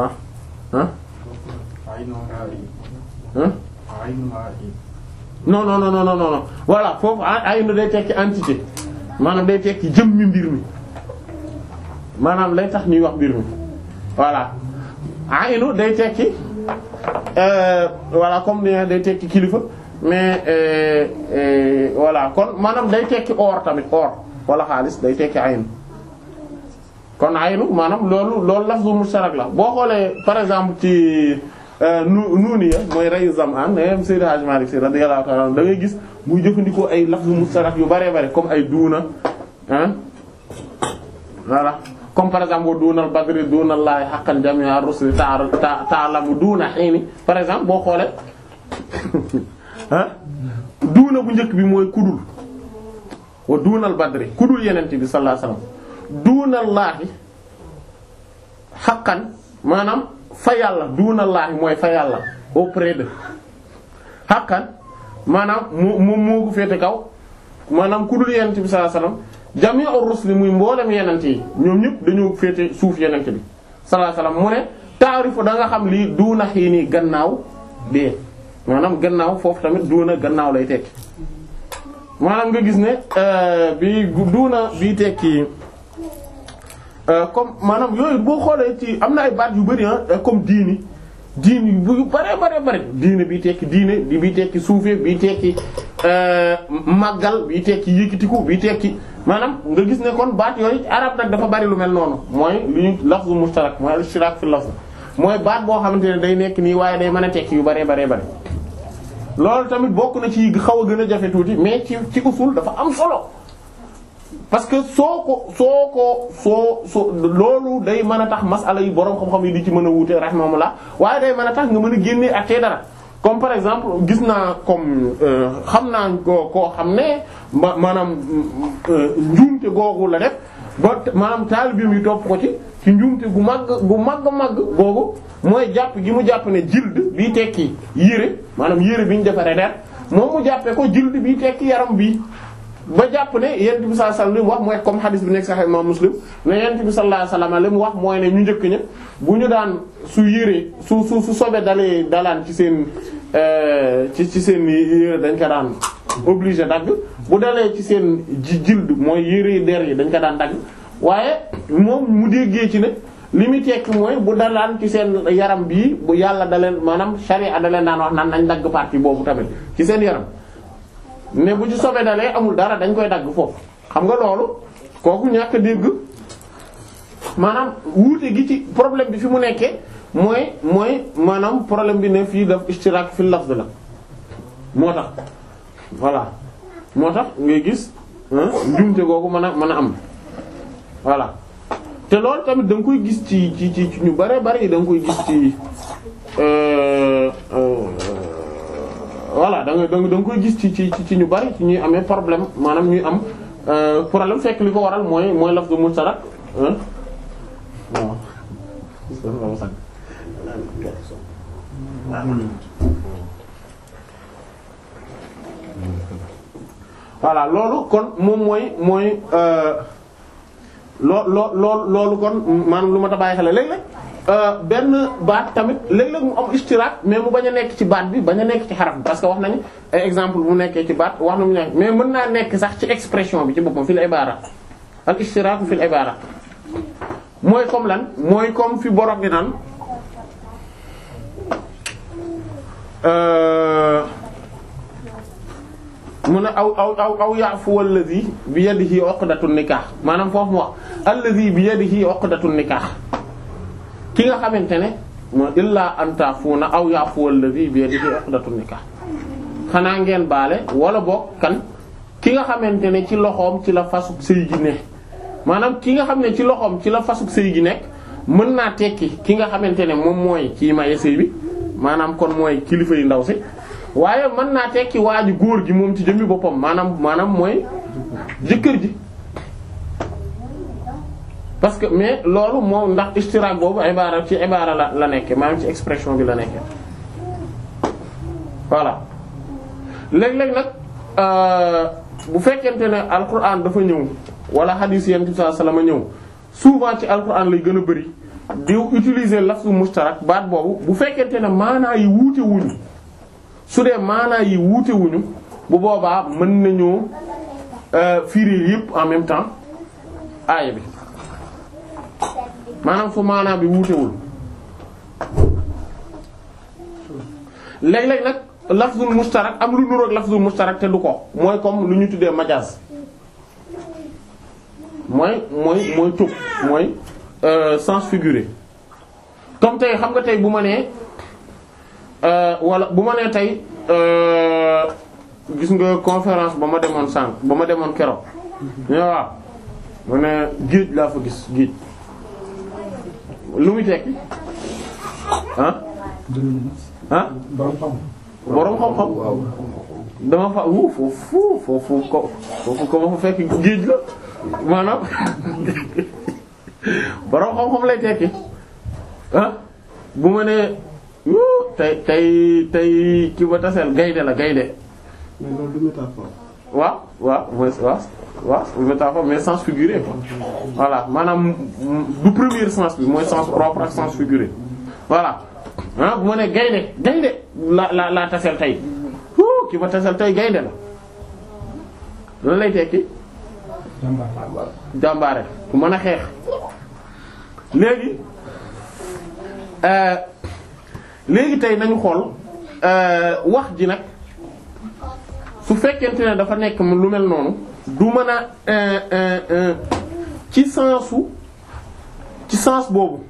non non non non non non voilà foofu aynu day tekki entité maanaam day tekki jëmmi mbir mi maanaam lay tax ñuy wax mbir mi voilà aynu day tekki voilà comme ni day tekki kilifa mais voilà kon maanaam day tekki or tamit or wala xaalis day tekki aynu kon aynu maanaam loolu loolu lafzu mushtarak la boo xoolee par exemple ci nu nuuniya mooy rayu zamaan am Seydi Hadji Malick Sy radiyallahu ta'ala da ngay gis muy jëfandikoo ay lafzu mushtarak yu bare bare comme ay duuna ah voilà comme par exemple duunal badri duunal laay haqqan jami'a rusli ta'lamu duuna hiini par exemple boo xoolee ah duuna bu njëkk bi mooy kudul wa duunal badri kudul yenente bi sallallahu alayhi wasallam duunal laahi haqqan maanaam fa yàlla duunal laahi mooy fa yàlla auprès de haqqan maanaam mu mu moo ko féete kaw maanaam kudul yenente bi sallallahu alayhi wasallam jami'ur rusli muy mboolem yenente yi ñoom ñëpp dañoo féete suuf yenente bi sallallahu alayhi wasallam mu ne taarifu da nga xam lii duuna xii nii gannaaw dee maanaam gannaaw foofu tamit duuna gannaaw lay tekki maanaam nga gis ne bi duuna bii tekki comme maanaam yooyu boo xoolee ci am na ay baat yu bari ah comme diini diini bu bare bare bare diine bii tekki diine di bii tekki suufee bii tekki màggal bii tekki yëkkatiku bii tekki maanaam nga gis ne kon baat yooyu arab nag dafa bari lu mel noonu mooy lu ñu lafzu mushtarak mooy al-ishtirak fi lafz mooy baat boo xamante ne day nekk nii waaye day mën a tekki yu bare bare bare loolu tamit bokk na ci xaw a gën a jafe tuuti mais ci ci usul dafa am solo parce que soo ko soo ko soo soo loolu day mën a tax masala yi boroom xam-xam yi di ci mën a wuute rahimahumullah waaye day mën a tax nga mën a génnee ak tey dara comme par exemple gis naa comme xam naa ko koo xam ne ma maanaam njuumte googu la def ba maanaam taalibeem yi topp ko ci ci njuumte gu màgg gu màgg màgg googu mooy jàpp gi mu jàpp ne jild bii tekki yére maanaam yére bi ñu defaree der moom mu jàppee ko jild bii tekki yaram bii ba jàpp ne yent bi sallallahu alayhi wasallam li mu wax mooy comme hadith bi nekk Sahih Imam Muslim ne yent bi sallallahu alayhi wasallam li mu wax mooy ne ñu njëkk ña bu ñu daan su yére su su su sobe dalee dalaan ci seen ci ci seen yére dañ ko daan obligé dagg bu dalee ci seen ji jild mooy yére der yi dañ ko daan dagg waaye moom mu déggee ci ne li muy tekki mooy bu dalaan ci seen yaram bii bu yàlla da leen maanaam sharia da leen daan wax naan nañ dagg partie boobu tamit ci seen yaram ne bu ci sobe dalee amul dara dañ koy dagg foofu xam nga loolu kooku ñàkk a dégg maanaam wuute gi ci problème bi fi mu nekkee mooy mooy maanaam problème bi ne fii daf ishtirak fi lafz la moo tax voilà moo tax ngay gis njumte googu mën a mën a am voilà te loolu tamit da nga koy gis ci ci ci ñu bare bare da nga koy gis ci voilà da nga da nga koy gis ci ci ci ñu bari ci ñuy amee problème maanaam ñuy am problème fekk li ko waral mooy mooy lafzu mushtarak waaw voilà loolu kon moom mooy mooy loo loo loo loolu kon maanaam lu ma ta bàyyi xel léeg-léeg benn baat tamit léeg-léeg mu am istiraak mais mu bañ a nekk ci baat bi bañ a nekk ci xaraf bi parce que wax nañu ay exemple mu nekkee ci baat wax nañu nekk mais mën naa nekk sax ci expression bi ci boppam fil ibara al istiraak fil ibara mooy comme lan mooy comme fi borom bi naan mu ne aw aw aw aw ya'fu alladhi bi yadihi uqdatun nikah maanaam foofu mu wax alladhi bi yadihi uqdatun nikah ki nga xamante ne mooy illaa an ta'funa aw ya'fu alladhi bi yadihi uqdatun nikah xanaa ngeen baale wala boog kan ki nga xamante ne ci loxoom ci la fasuk sëy gi ne maanaam ki nga xam ne ci loxoom ci la fasuk sëy gi nekk mën naa tekki ki nga xamante ne moom mooy kii maye sëy bi maanaam kon mooy kilifa yu ndaw si waaye mën naa tekki waa ji góor gi moom ci jëmmi boppam maanaam maanaam mooy jëkkër ji parce que mais loolu moom ndax istiraak boobu ibaara ci ibaara la la nekke maanaam ci expression bi la nekke voilà léeg-léeg nag bu fekkente ne alquran dafa ñëw wala hadith yent bi sallallahu alayhi wasallam ñëw souvent ci alquran lay gën a bari di utiliser lafzu mustarak baat boobu bu fekkente ne maanaa yi wuute wuñu su dee maanaa yi wuute wuñu bu boobaa mën nañoo firi yépp en même temps aaya bi maanaam fu maanaa bi wuutewul léeg-léeg nag lafzul mustarak am lu nuroog lafzul mustarak te du ko mooy comme lu ñu tuddee majaaz mooy mooy mooy tub mooy sens figuré comme tey xam nga tey bu ma nee wala bu ma nee tey gis nga conférence ba ma demoon sànq ba ma demoon keroog ñu waaw ma ne géej laa fa gis géej lu muy tekki ah ah boroom xam-xam dama fa wu foofu foofu ko foofu ko ma fa fekk géej la maanaam boroom xam-xam lay tekki ah bu ma nee tey tey tey ki ba taseel gaynde la gaynde mais loolu du métaphore. waaw waaw mooy waaw waaw métaphore mais sens figuré quoi voilà maanaam du premier sens bi mooy sens propre ak sens figuré voilà ah bu ma nee gaynde gaynde la la la taseel tey ki ba taseel tey gaynde la lan lay tekki jàmbaare ku mën a xeex léegi léegi tey nañu xool wax ji nag su fekkente ne dafa nekk lu mel noonu du mën a ci sensu ci sens boobu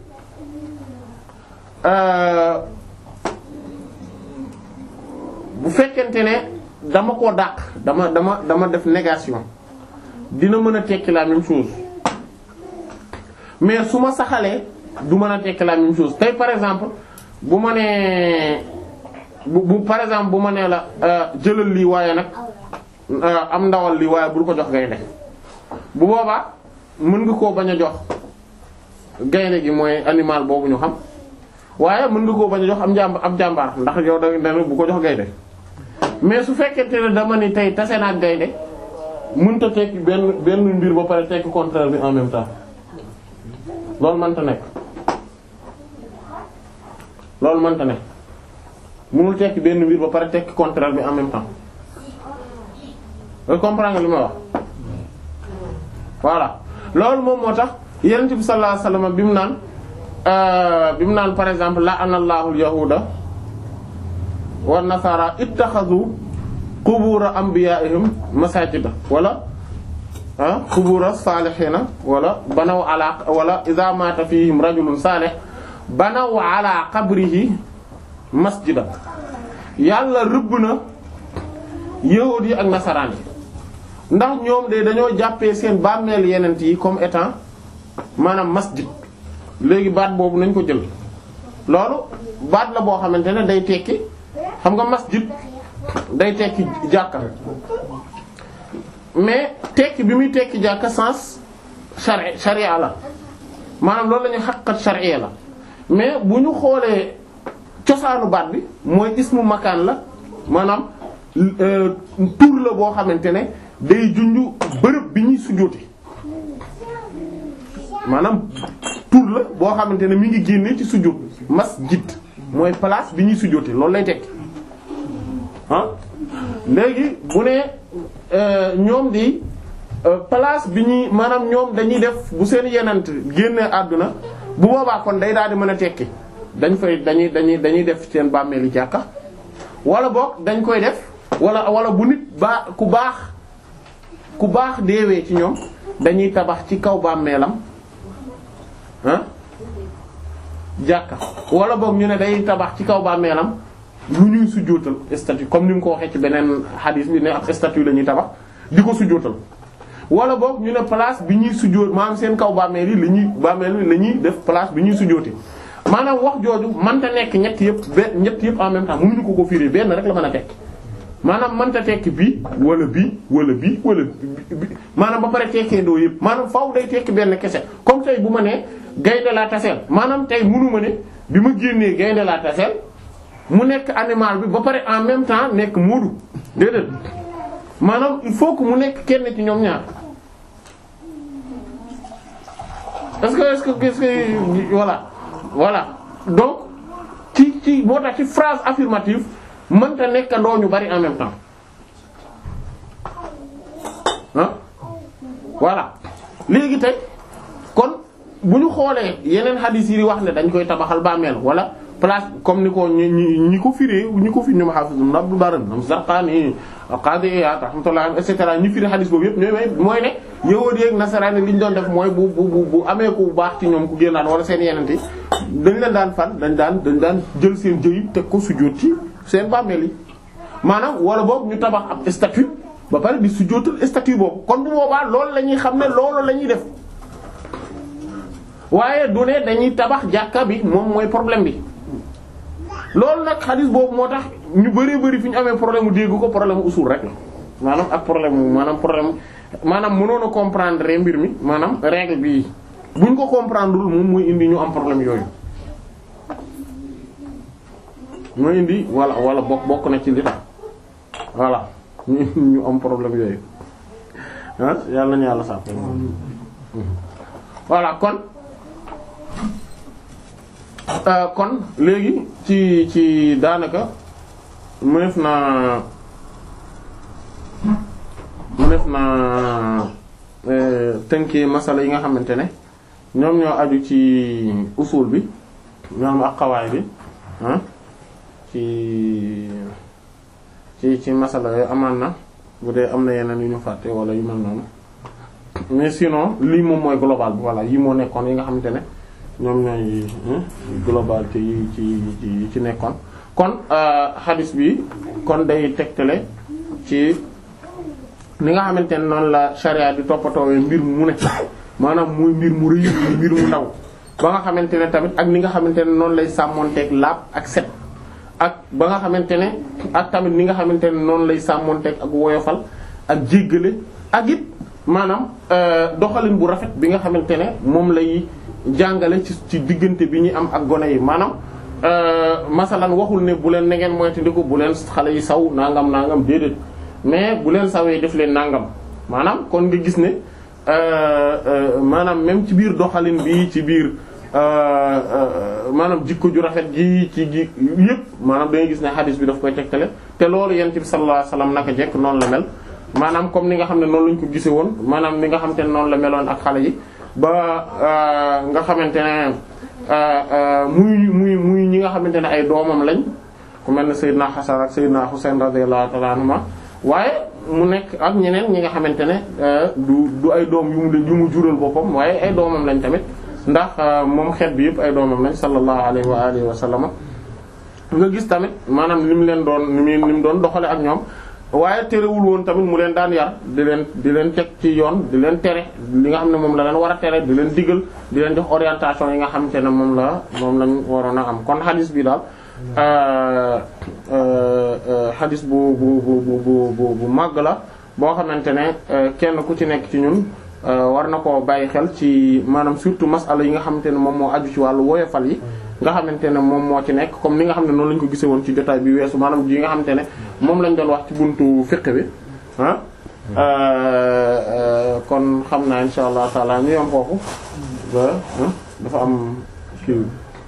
bu fekkente ne dama koo dàq dama dama dama def négation dina mën a tekki la même chose mais su ma saxalee du mën a tekki la même chose tey par exemple bu ma nee bu bu par exemple bu ma nee la jëlal lii waaye nag am ndawal lii waaye bul ko jox gaynde bu boobaa mën nga koo bañ a jox gaynde gi mooy animal boobu ñu xam waaye mën nga koo bañ a jox am jàmb am jàmbaar ndax yow da nga bu ko jox gaynde mais su fekkente ne dama ni tey tase naa ak gaynde mënta tekki benn benn mbir ba pare tekki contraire bi en même temps loolu mënta nekk loolu mënta ne mënul tekki benn mbir ba pare tekki contraire bi en même temps nga comprendre nga li ma wax voilà loolu moom moo tax yonent bi sallallahu alayhi wasallam bi mu naan bi mu naan par exemple la anallahu al-yahuda wa nasara ittakhadhu qubura anbiya'ihim masajida wala ah qubura salihina wala banaw ala wala idha mata fihim rajulun salih banaw ala qabrihi masjida yàlla rëbb na yahuud yi ak nasaraan yi ndax ñoom de dañoo jàppee seen bàmmeel yenent yi comme étant maanaam masjid léegi baat boobu nañ ko jël loolu baat la boo xamante ne day tekki xam nga masjid day tekki jàkka mais tekki bi muy tekki jàkka sens shari sharia la maanaam loolu la ñuy xaqat sharia la mais bu ñu xoolee cosaanu baat bi mooy ismu makaan la maanaam euh, tur la boo xamante ne day junju bërëb bi ñuy sujjóote maanaam tur la boo xamante ne mi ngi génne ci sujjóot masjid mooy place bi ñuy sujjóote loolu lay tekki ah léegi bu ne euh, ñoom di euh, place bi ñuy maanaam ñoom dañuy def bu seen yenant génne àdduna bu boobaa kon day daal di mën a tekki dañ fay dañuy dañuy dañuy def seen bàmmeeli jàkka wala boog dañ koy def wala wala bu nit baa ku baax ku baax deewee ci ñoom dañuy tabax ci kaw bàmmeelam ah jàkka wala boog ñu ne day tabax ci kaw bàmmeelam lu ñuy sujjóotal statue comme ni mu ko waxee ci beneen hadith bi ne ab statue la ñuy tabax di ko sujjóotal wala boog ñu ne place bi ñuy sujjóot maanaam seen kaw bàmmeel yi la ñuy bàmmeel yi la ñuy def place bi ñuy sujjóote maanaam wax jooju mënta nekk ñett yëpp benn ñett yëpp en même temps mënuñu ko ko firi benn rek la mën a tekki maanaam mënta tekki bii wala bii wala bii wala bi maanaam ba pare tekkee doo yëpp maanaam faaw day tekki benn kese comme tey bu ma nee gaynde laa taseel maanaam tey mënu ma ne bi ma génnee gaynde laa taseel mu nekk animal bi ba pare en même temps nekk moodu déedéet maanaam il faut que mu nekk kenn ci ñoom ñaar est-ce que est-ce que est-ce que voilà voilà donc ci ci moo tax ci phrase affirmative mënta nekk ndoo ñu bari en même temps ah voilà léegi tey kon bu ñu xoolee yeneen hadith yi wax ne dañ koy tabaxal bàmmeel wala place comme ni ko ñi ñi ñi ko firee ñi ko fi ñoom Hafiz ibn Abdul Barr ñoom Zarqani Qadi Iyad rahmatullah et cetera ñu firi hadith boobu yëpp ñooy mooy ne yahuudi ak nasaraan li ñu doon def mooy bu bu bu bu amee ku baax ci ñoom ku génnaat wala seen yeneen yi dañ leen daan fan dañ daan dañ daan jël seen jëyib teg ko sujjóot ci seen bàmmeel yi maanaam wala boobu ñu tabax ab statue ba pare di sujjóotal statue boobu kon bu boobaa loolu la ñuy xam ne loolu la ñuy def waaye du ne dañuy tabax jàkka bi moom mooy problème bi loolu nag xadis boobu moo tax ñu bëree bëri fi ñu amee problème mu dégg ko problème usul rek la maanaam ak problème mu maanaam problème maanaam mënoon a comprendre mbir mi maanaam règle bi buñ ko comprendre moom mooy indi ñu am problème yooyu. mooy indi wala wala bokk bokk na ci li tax voilà ñu ñu am problème yooyu ah yàlla nañu yàlla sax voilà kon. Uh, kon léegi ci ci daanaka mënef naa mënef naa eh, tënkee masala yi nga xamante ne ñoom ñoo aju ci usul bi ñoom ak xawaay bi ah ci ci ci masala yooyu amaan na bu dee am na yeneen yu ñu fàtte wala yu mel noonu mais sinon lii moom mooy global bi voilà yi moo nekkoon yi nga xamante ne ñoom ñooy globalité yi ci yi ci nekkoon kon hadith bi kon day tegtale ci ni nga xamante ne noonu la charia di toppatoowee mbir mu ne maanaam muy mbir mu rëy mbir mu ndaw ba nga xamante ne tamit ak ni nga xamante ne noonu lay sàmmonteeg laab ak set ak ba nga xamante ne ak tamit ni nga xamante ne noonu lay sàmmonteeg ak woyofal ak jéggale ak it maanaam doxalin bu rafet bi nga xamante ne moom lay jàngale ci ci diggante bi ñuy am ak gone yi maanaam masalan waxul ne bu leen na ngeen moytandiku bu leen xale yi saw nangam nangam déedéet mais bu leen sawee def leen nangam maanaam kon nga gis ne maanaam même ci biir doxalin bi ci biir maanaam jikko ju rafet ji ci ji yëpp maanaam da ngay gis ne hadis bi daf koy tegtale te loolu yent bi sallallahu alayhi wasallam naka jekk noonu la mel maanaam comme ni nga xam ne noonu lañ ko gise woon maanaam ni nga xam te ne noonu la meloon ak xale yi ba nga xamante ne muy muy muy ñi nga xamante ne ay doomam lañ ku mel ne Seydina Hasan ak Seydina Husayn radiyallahu ta'ala anhuma waaye mu nekk ak ñeneen ñi nga xamante ne du du ay doom yu mu yu mu jural boppam waaye ay doomam lañ tamit ndax moom xeet bi yëpp ay doomam lañ sallallahu alayhi wa alihi wa sallam nga gis tamit maanaam ni mu leen doon ni mu ni mu doon doxale ak ñoom waaye terewul woon tamit mu leen daan yar di leen di leen teg ci yoon di leen tere li nga xam ne moom la leen war a tere di leen digal di leen jox orientation yi nga xamante ne moom la moom lañ waroon a am kon xadis bi daal xadis bu bu bu bu bu bu màgg la boo xamante ne kenn ku ci nekk ci ñun war na koo bàyyi xel ci maanaam surtout masala yi nga xamante ne moom moo aju ci wàllu woyofal yi nga xamante ne moom moo ci nekk comme ni nga xam ne noonu lañ ko gisee woon ci jotaay bi weesu maanaam yi nga xamante ne moom lañ doon wax ci buntu fiqh bi ah kon xam naa insha allah taala ñu yom foofu ba dafa am kii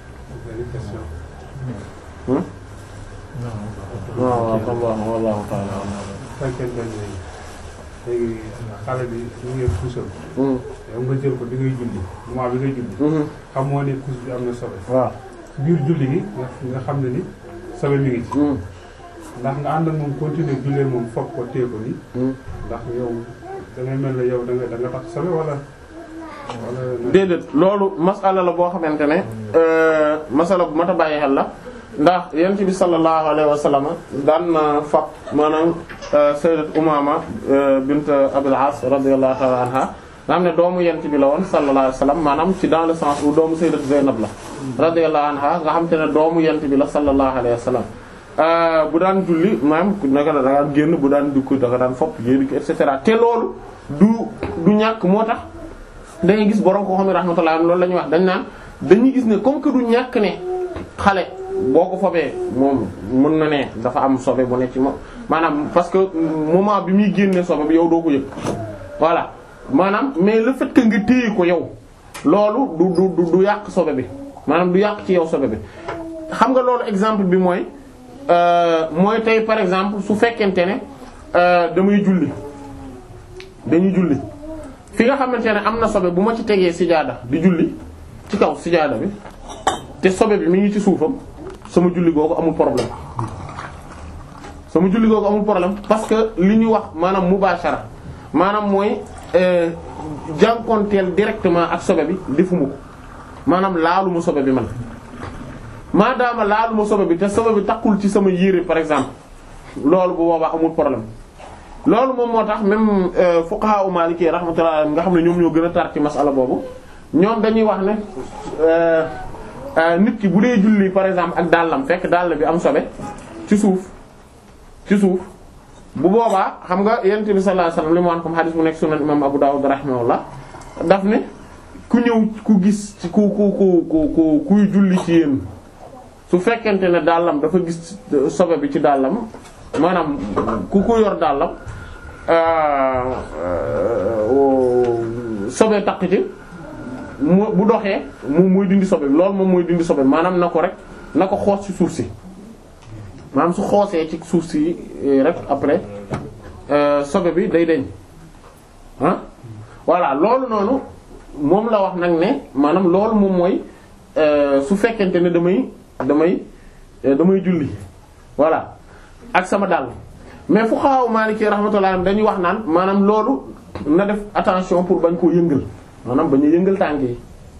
waaw waaw wallahu taala fekkente ne léegi xale bi ñu ngi puusal yow nga jël ko bi ngay julli moment bi ngay julli xamoo ne puus bi am na sobe waaw biir julli gi nga nga xam ne ni sobe mi ngi ci ndax nga ànd ak moom continuer jullee moom foog ko téye ko ni ndax yow da ngay mel ne yow da nga da nga tax sobe wala wala déedéet loolu masala la boo xamante ne masala bu mat a bàyyi xel la ndax yent bi sallallahu alayhi wa sallam daan na fab maanaam sayyidat Umaama bint Abil As radiyallahu ta'ala anha nga xam ne doomu yent bi la woon sallallahu alayhi wa sallam maanaam ci dans le sens où doomu sayyidat Zaynab la radiyallahu anha nga xam te ne doomu yent bi la sallallahu alayhi wa sallam bu daan julli maanaam naka la da daan génn bu daan dugg da nga daan fopp yéen et cetera te loolu du du ñàkk moo tax da ngay gis borom koo xam ne rahmatullah loolu la ñuy wax dañ naan dañuy gis ne comme que du ñàkk ne xale boo ko fobee moom mën na ne dafa am sobe bu ne ci moom maanaam parce que moment bi muy génnee sobe bi yow doo ko yëg voilà maanaam mais le fait que nga téye ko yow loolu du du du yàq sobe bi maanaam du yàq ci yow sobe bi xam nga loolu exemple bi mooy mooy tey par exemple su fekkente ne damay julli dañuy julli fi nga xamante ne am na sobe bu ma ci tegee sijaada di julli ci kaw sijaada bi te sobe bi mi ngi ci suufam sama julli googu amul problème sama julli googu amul problème parce que li ñuy wax maanaam mubashara maanaam mooy jànkonteel directement ak sobe bi defuma ko maanaam laaluma sobe bi man maadaama laaluma sobe bi te sobe bi takkul ci sama yére par exemple loolu bu boobaa amul problème loolu moom moo tax même fuqaha u maliki rahmatullah nga xam ne ñoom ñoo gën a tar ci masala boobu ñoom dañuy wax ne nit ki bu dee julli par exemple ak dàllam fekk dàll bi am sobe ci suuf ci suuf bu boobaa xam nga yonent bi sallallahu alayhi wasallam li mu wax comme hadith bu nekk sunan imam Abu Dawud rahimahullah daf ne ku ñëw ku gis ci ku ku ku ku kuy julli ci yéen su fekkente ne dàllam dafa gis sobe bi ci dàllam maanaam ku ko yor dàllam sobe takk ci mu bu doxee mu muy dindi sobe loolu moom mooy dindi sobe maanaam na ko rek na ko xoos ci suuf si maanaam su xoosee ci suuf si rek après sobe bi day deñ ah voilà loolu noonu moom la wax nag ne maanaam loolu moom mooy su fekkente ne damay damay damay julli voilà ak sama dàll mais fu xaaw Maliki rahmatullah dañuy wax naan maanaam loolu na def attention pour bañ koo yëngal maanaam bañ a yëngal tànk yi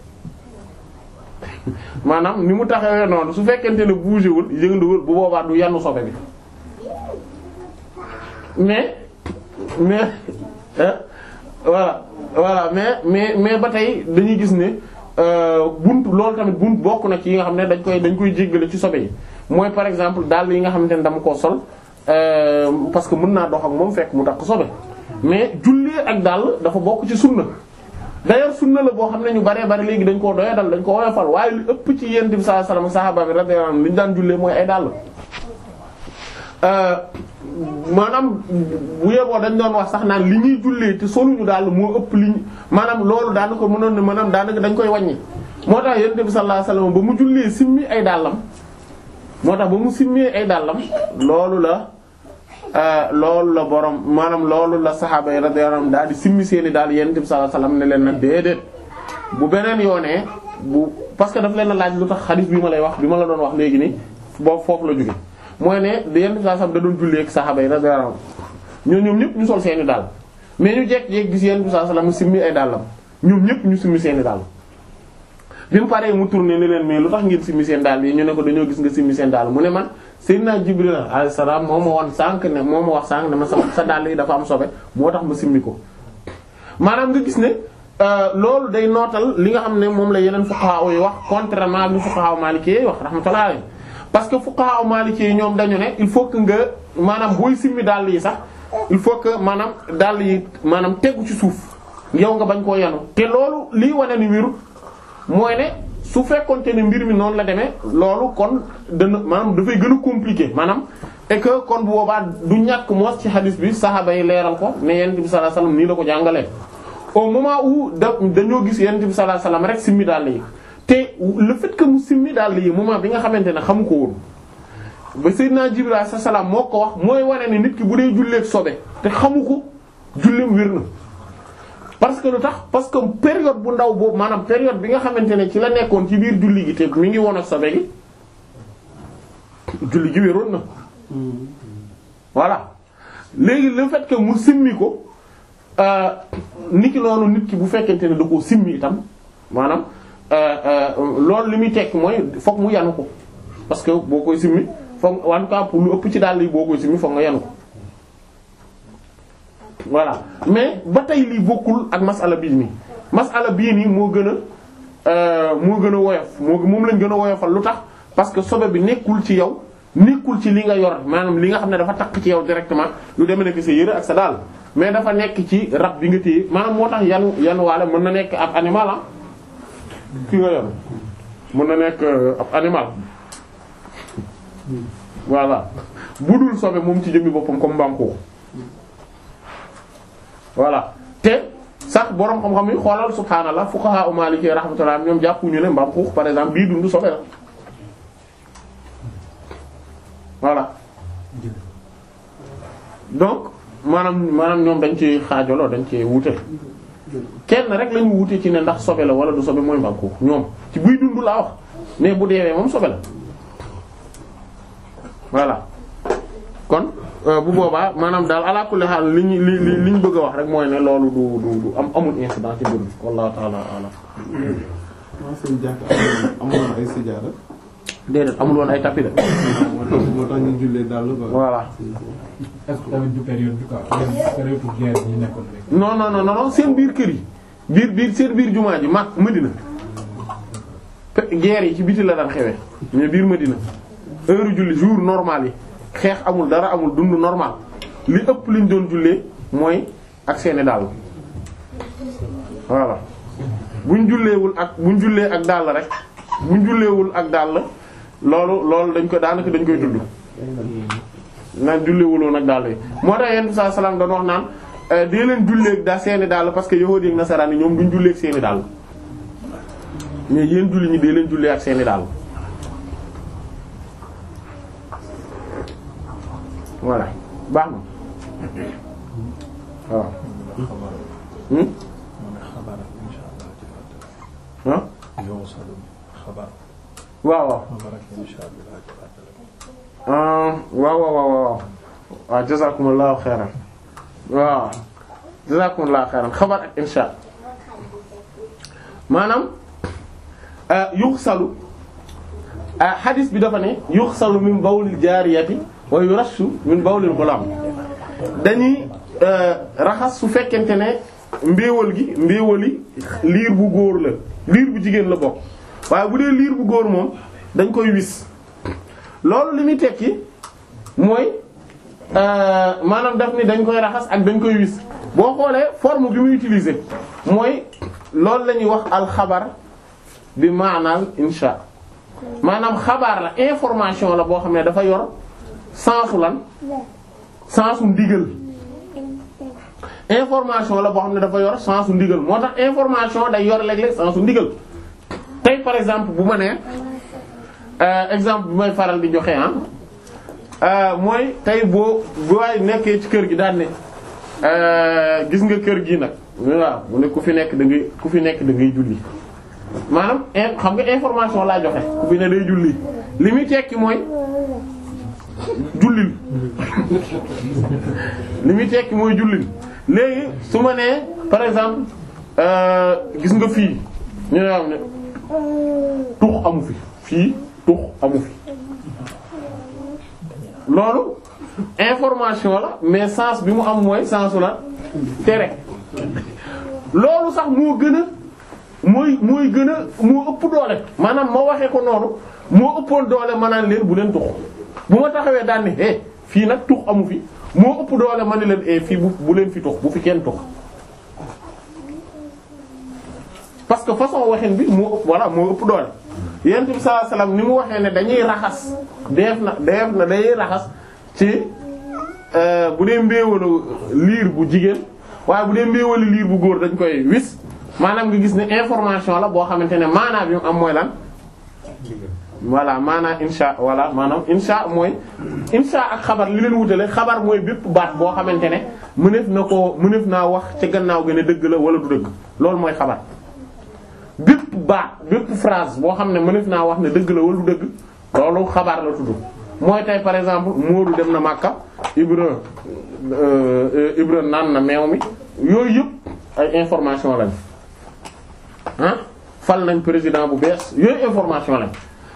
maanaam ni mu taxawee noonu su fekkente ne bougé wul yënduwul bu boobaa du yanu sobe bi mais mais voilà voilà mais mais mais ba tey dañuy gis ne bunt loolu tamit bunt bokk na ci yi nga xam ne dañ koy dañ koy jéggale ci sobe yi mooy par exemple dàll yi nga xamante ne dama koo sol parce que mën naa dox ak moom fekk mu takk sobe mais jullee ak dàll dafa bokk ci sunna d'ailleurs sunna la boo xam ne ñu baree bari léegi dañ koo doya dal dañ ko woyofal waaye lu ëpp ci yent bi sallallahu alayhi wasallam sahaaba bi radiyallahu anhum li ñu daan jullee mooy ay dàll maanaam bu yeboo dañ doon wax sax naan li ñuy jullee te soluñu daal moo ëpp li maanaam loolu daana ko mënoon ne maanaam daanaka dañ koy wàññi moo tax yent bi sallallahu alayhi wasallam ba mu jullee simmi ay dàllam moo tax ba mu simmee ay dàllam loolu la loolu la borom maanaam loolu la saxaaba yi radiyallahu anhum daal di simmi seeni daal yonent bi sallallahu alayhi wasallam ne leen nag déedéet bu beneen yoonee bu parce que daf leen a laaj lu tax xadiis bi ma lay wax bi ma la doon wax léegi ni boobu foofu la jóge mooy ne yonent bi sallallahu alayhi wasallam da doon jullee ak saxaaba yi radiyallahu anhum ñoom ñoom ñëpp ñu sol seeni daal mais ñu jekk-jekk gis yonent bi sallallahu alayhi wasallam simmi ay dàllam ñoom ñëpp ñu simmi seeni daal bi mu paree mu tourné ne leen mais lu tax ngeen simmi seen daal yi ñu ne ko dañoo gis nga simmi seen daal mu ne man Seydina Jibril alayhi salaam moo ma won sànq ne moo ma wax sànq ne ma sa sa dàll yi dafa am sobe moo tax ma simmi ko maanaam nga gis ne loolu day nootal li nga xam ne moom la yeneen fuqaha yi wax contrairement ak li fuqaha maliki yi wax rahmatullah alayhi parce que fuqaha maliki yi ñoom dañu ne il faut que nga maanaam booy simmi dàll yi sax il faut que maanaam dàll yi maanaam tegu ci suuf yow nga bañ koo yanu te loolu lii wane ni wéru mooy ne su fekkonte ne mbir mi noonu la demee loolu kon dana maanaam dafay gën a compliqué maanaam et que kon bu boobaa du ñàkk moos ci hadith bi saxaaba yi leeral ko ne yonent bi sallallahu alayhi wasallam nii la ko jàngalee. au moment où da dañoo gis yonent bi sallallahu alayhi wasallam rek simmi dàll yi te le fait que mu simmi dàll yi moment bi nga xamante ne xamu ko woon ba Seydina Jibril alayhi salaam moo ko wax mooy wane ne nit ki bu dee julleek sobe te xamu ko julleem wér na. parce que lu tax parce que période bu ndaw boobu maanaam période bi nga xamante ne ci la nekkoon ci biir julli gi te mi ngi woon ak sobe gi julli gi wéroon na voilà léegi le fait que mu simmi ko niki noonu nit ki bu fekkente ne da koo simmi itam maanaam loolu li muy tekk mooy fokk mu yanu ko parce que boo koy simmi fokk en tout cas pour lu ëpp ci dàll yi boo koy simmi fokk nga yanu ko voilà mais ba tey lii bokkul ak masala bii nii masala bii nii moo gën a moo gën a woyof moo moom lañ gën a woyofal lu tax parce que sobe bi nekkul ci yow nekkul ci li nga yor maanaam li nga xam ne dafa takk ci yow directement lu demee nekk sa yëre ak sa daal mais dafa nekk ci rab bi nga téye maanaam moo tax yanu yanu waale mën na nekk ab animal ah ki nga yor mën na nekk ab animal voilà bu dul sobe moom ci jëmmi boppam comme mbaam ko voilà te sax borom xam-xam yi xoolal subhaanallah fuqaha u maliki rahmatullah ñoom jàppuñu ne mbaam xuux par exemple bii dund sobe la voilà donc maanaam maanaam ñoom dañ ci xaajaloo dañ ci wute kenn rek lañu wute ci ne ndax sobe la wala du sobe mooy mbaam xuux ñoom ci buy dund laa wax mais bu deewee moom sobe la voilà kon bu boobaa maanaam daal ala kulli haal li ñu li li li ñu bëgg a wax rek mooy ne loolu du du du am amul incident ci mbir mi wallahu ta'ala a'lam. waaw seen jàkk amoon ay sijaada. déedéet amul woon ay tapis de. moo tax moo tax ñu jullee daal quoi. voilà. est-ce que tamit du période bi quoi période guerre yi ñu nekkoon rek. non non non non seen biir kër yi biir biir seen biir jumaa ji mag Medina guerre yi ci biti la daan xewee mais biir Medina heure julli jour normal yi. xeex amul dara amul dund normal li ëpp liñ doon jullee mooy ak seeni dàll voilà buñ julleewul ak buñ jullee ak dàll rek buñ julleewul ak dàll loolu loolu dañ ko daanaka dañ koy tudd naan julleewuloon ak dàll yi moo tax yenn saa salaam doon wax naan dee leen julleeg da seeni dàll parce que yahuudi ak nasaraan yi ñoom duñ julleeg seeni dàll mais yéen julli ñi dee leen jullee ak seeni dàll voilà baax na waaw. hmm. ah. waaw waaw. ah waaw waaw waaw waaw waaw jazakumullahu xayran waaw jazakumullahu xayran xabar ak insha maanaam yuxsalu hadis bi dafa ne yuxsalu min bawlil jaariyati wa yurashu min bawlil ghulam dañuy raxas su fekkente ne mbéewal gi mbéewali liir bu góor la liir bu jigéen la bokk waaye bu dee liir bu góor moom dañ koy wis loolu li muy tekki mooy maanaam daf ni dañ koy raxas ak dañ koy wis boo xoolee forme bi muy utiliser mooy loolu la ñuy wax alxabar bi maanaam insha maanaam xabaar la information la boo xam ne dafa yor sensu lan sensu ndigal information la boo xam ne dafa yor sensu ndigal moo tax information day yor léeg-léeg sensu ndigal tey par exemple bu ma nee exemple bi may faral di joxe ah mooy tey boo bu waay nekkee ci kër gi daan ne gis nga kër gi nag waaw mu ne ku fi nekk da ngay ku fi nekk da ngay julli maanaam xam nga information laa joxe ku fi ne day julli li muy tekki mooy jullil li muy tekki mooy jullil léegi su ma nee par exemple gis nga fii ñu ne am ne tux amu fi fii tux amu fi loolu information la mais sens bi mu am mooy sensu la tere loolu sax moo gën a mooy mooy gën a moo ëpp doole maanaam ma waxee ko noonu moo ëppoon doole ma naan leen bu leen tux bu ma taxawee daan ni eh fii nag tux amu fi moo ëpp doole ma ne leen eh fii bu bu leen fi tux bu fi kenn tux parce que façon waxin bi moo ëpp voilà moo ëpp doole yonent bi sallallahu alayhi wasallam ni mu waxee ne dañuy raxas def na def na dañuy raxas ci bu dee mbéewalu liir bu jigéen waaye bu dee mbéewalu liir bu góor dañ koy wis maanaam nga gis ne information la boo xamante ne maanaam bi mu am mooy lan voilà maanaam insha voilà maanaam insha mooy insha ak xabar li leen wutale xabar mooy bépp baat boo xamante ne mëneef na ko mëneef naa wax ca gannaaw ga ne dëgg la wala du dëgg loolu mooy xabar bépp baat bépp phrase boo xam ne mëneef naa wax ne dëgg la wala du dëgg loolu xabaar la tudd mooy tey par exemple Moodu dem na Makka Ibra Ibra naan na meew mi yooyu yëpp ay information lañ ah fal nañ président bu bees yooyu information lañ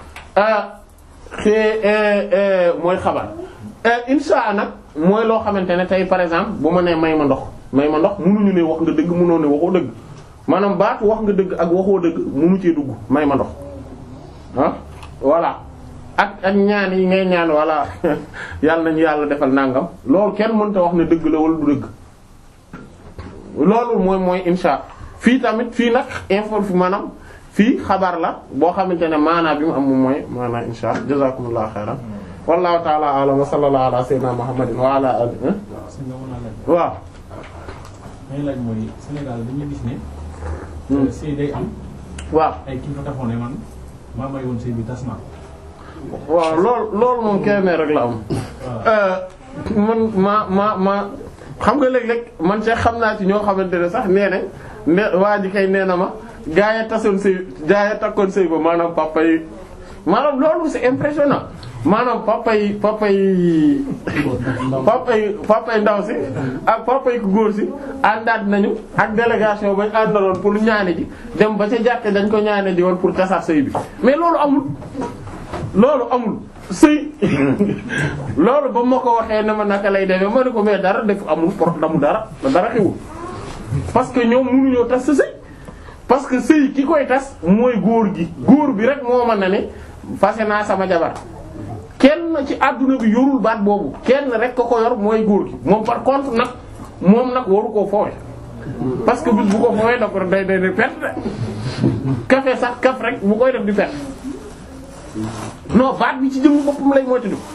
te mooy xabaar insha nag mooy loo xamante ne tey par exemple bu ma nee may ma ndox may ma ndox munuñu ne wax nga dëgg munoo ne waxoo dëgg maanaam baatu wax nga dëgg ak waxoo dëgg munu cee dugg may ma ndox ah voilà ak ak ñaan yi ngay ñaan voilà yàlla nañu yàlla defal nangam loolu kenn mënta wax ne dëgg la wala du dëgg loolu mooy mooy insha fii tamit fii nag info fi maanaam fii xabaar la boo xamante ne maanaa bi mu am moom mooy maanaa insha jazakumullahu xayran wallahu ta'ala a'lam wa sallallahu ala sayyidina muhammadin wa ala alihi si nga mën a laaj. waaw may laaj mooy Sénégal dañuy gis ne. sëy day am waaw ay kii fa taxaw ne man maa may woon sëy bi tas naa ko. waaw loolu loolu moom kenn rek la am man ma ma ma xam nga léeg-léeg man see xam naa ci ñoo xamante ne sax nee ne ne waa ji kay nee na ma gaa ya tasoon sëy gaa ya takkoon sëy ba maanaam papa yi maanaam loolu c'est impressionnant maanaam papa yi papa yi papa yi papa yi ndaw si ak papa yi ku góor si àndaat nañu ak délégation bañ àndaloon pour ñaane ji dem ba ca jàkke dañ ko ñaane ji woon pour tasaat sëy bi mais loolu amul loolu amul sëy loolu ba ma ko waxee ne ma naka lay demee ma ne ko mais dara def amul por damu dara dara xewul parce que ñoom mënuñoo tas sa sëy parce que sëy ki koy tas mooy góor gi góor bi rek moo mën na ne fase naa sama jabar kenn ci àdduna bi yorul baat boobu kenn rek ko ko yor mooy góor gi moom par contre nag moom nag waru koo foowe parce que bis bu ko foowee da ko day day day perte de café sax kaf rek bu koy def di perte non baat bi ci jëmm boppam lay moytu du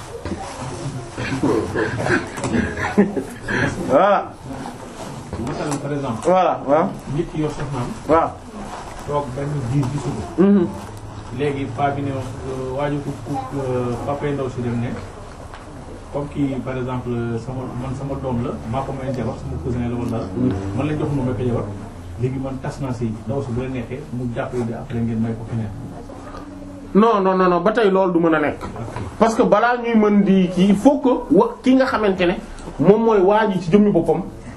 voilà masalan par exemple voilà waaw nit ki yor soxnaam waaw toog benn diir gisu ko mhm léegi paa bi ne waaju ku ku papa ndaw si dem ne comme kii par exemple sama man sama doom la maa ko may jabar sama cousin la wala man la jox ma may ko jabar léegi man tas naa si ndaw si bu la neexee mu jàppale di après ngeen may ko keneen non non non non ba tey loolu du mën a nekk parce que balaa ñuy mën di kii il faut que wa ki nga xamante ne moom mooy waa ji ci jëmmi boppam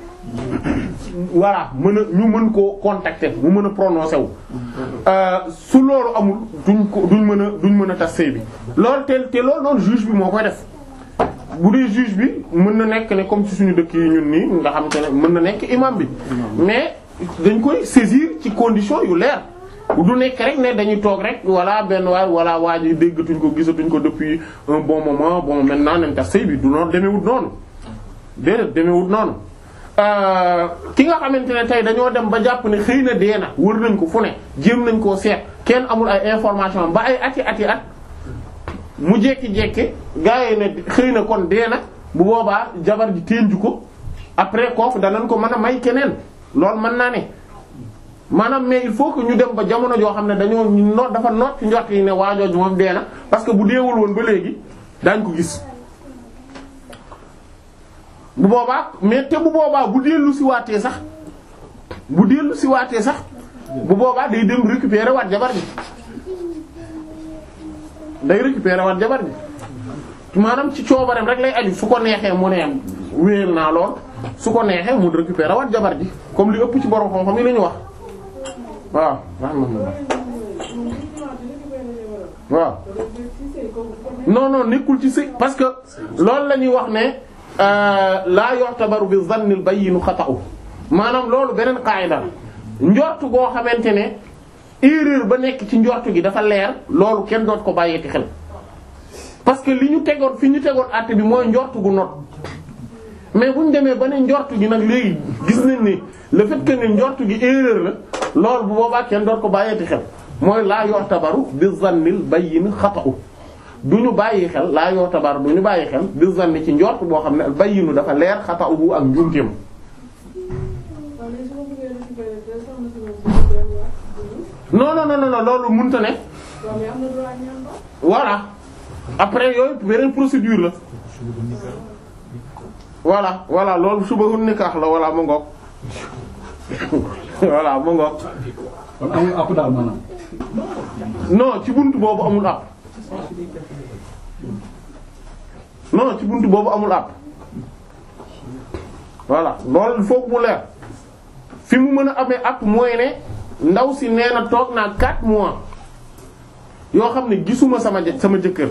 voilà mën a ñu mën koo contacter mu mën a prononcer wu. su loolu amul duñ ko duñ mën a duñ mën a tas sëy bi loolu te te loolu noonu juge bi moo koy def bu dee juge bi mën na nekk ne comme ci suñu dëkk yi ñun nii nga xamante ne mën na nekk imam bi mais dañ koy saisir ci condition yu leer. du nekk rek ne dañuy toog rek walla benn waay walla waa ji déggatuñ ko gisatuñ ko depuis un bon moment bon maintenant nañ tax sëy bi du noonu demewut noonu déedéet demewut noonu ki nga xamante ne tey dañoo dem ba jàpp ne xëy na dee na wër nañ ko fu ne jéem nañ koo seet kenn amul ay information ba ay ati ati at mu jekki-jekki gaa yi ne xëy na kon dee na bu boobaa jabar ji téenju ko après kooku danañ ko mën a may keneen loolu mën naa ne maanaam mais il faut que ñu dem ba jamono joo xam ne dañoo noot dafa noot ci njort yi ne waajooju moom dee na parce que bu deewul woon ba léegi daañ ko gis bu boobaa mais te bu boobaa bu dellu si waatee sax bu dellu si waatee sax bu boobaa day dem récupérer waat jabar ji day récupérer waat jabar ji maanaam ci coobareem rek lay aju su ko neexee mu ne wéer naa lool su ko neexee mu récupérer waat jabar ji comme li ëpp ci borom xam-xam yi la ñu wax waaw rahmatullah waaw non non nekkul ci sëy parce que loolu la ñuy wax ne laa yu'tabaru bi zannil bayyin xata'u maanaam loolu beneen qaida la njortu goo xamante ne erreur ba nekk ci njortu gi dafa leer loolu kenn doot ko bàyyeeti xel parce que li ñu tegoon fi ñu tegoon àtte bi mooy njortu gu not mais bu ñu demee ba ne njortu gi nag léegi gis nañ ni le fait que ne njortu gi erreur la loolu bu boobaa kenn doot ko bàyyeeti xel mooy laa yu'tabaru bi zannil bayyin xata'u du ñu bàyyi xel laa yu'tabaru du ñu bàyyi xel bi zanni ci njort boo xam ne al bayyinu dafa leer xata'uhu ak njuumteem non non non non loolu mënta ne voilà après yooyu beneen procédure la voilà voilà loolu suba hu nikaax la voilà mu ngoog voilà mu ngoog kon amul àpp daal maanaam. non ci buntu boobu amul àpp non ci buntu boobu amul àpp voilà loolu il faut que mu leer fi mu mën a amee àpp mooy ne ndaw si nee na toog naa 4 mois yoo xam ne gisuma sama jë sama jëkkër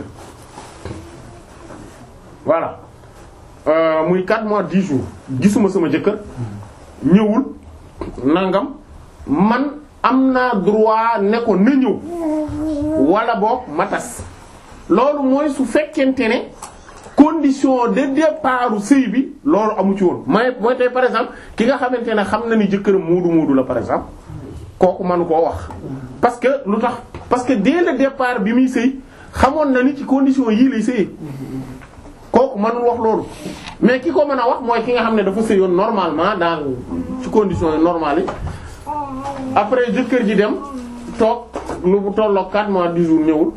voilà euh, muy 4 mois 10 jours gisuma sama jëkkër ñëwul nangam man am naa droit ne ko na ñëw wala boog ma tas loolu mooy su fekkente ne condition de départ sëy bi loolu amu ci woon may mooy tey par exemple ki nga xamante ne xam na ni jëkkëram muudu muudu la par exemple kooku manu koo wax parce que lu tax parce que dès le départ bi muy sëy xamoon na ni ci condition yii lay sëyee kooku mënul wax loolu mais ki ko mën a wax mooy ki nga xam ne dafa sëyoon normalement dans ci conditions yi normales yi après jëkkër ji dem toog lu bu tolloog 4 mois 10 jours ñëwul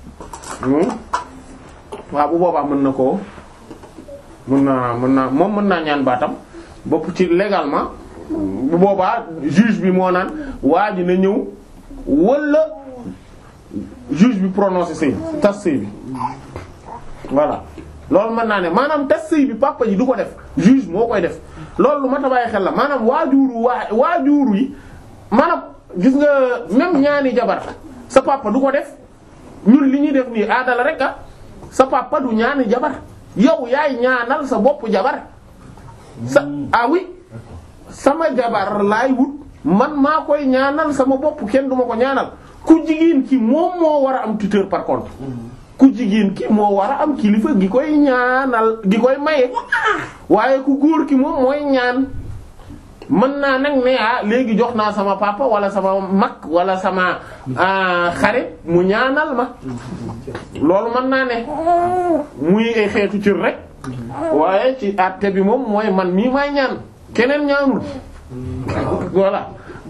waaw bu boobaa mën na koo mën naa mën naa moom mën naa ñaan baatam bopp ci légalement bu boobaa juge bi moo naan waa ji na ñëw wala juge bi prononcé sëy tas sëy bi voilà loolu mën naa ne maanaam tas sëy bi papa ji du ko def juge moo koy def loolu lu ma tabaay xel la maanaam waajuru waa waajuru yi maanaam gis nga même ñaani jabar sa papa du ko def ñun li ñuy def nii aadala rek ah sa papa du ñaani jabar yow yaay ñaanal sa bopp jabar sa ah oui sama jabar laay wut man maa koy ñaanal sama bopp kenn duma ko ñaanal ku jigéen ki moom moo war a am tuteur par contre ku jigéen ki moo war a am kilifa gi koy ñaanal gi koy maye waaye ku góor ki moom mooy ñaan mën naa nag ne ah léegi jox naa sama papa wala sama mag wala sama xarit mu ñaanal ma loolu mën naa ne muy ay xeetu cër rek waaye ci àtte bi moom mooy man mii may ñaan keneen ñaanul voilà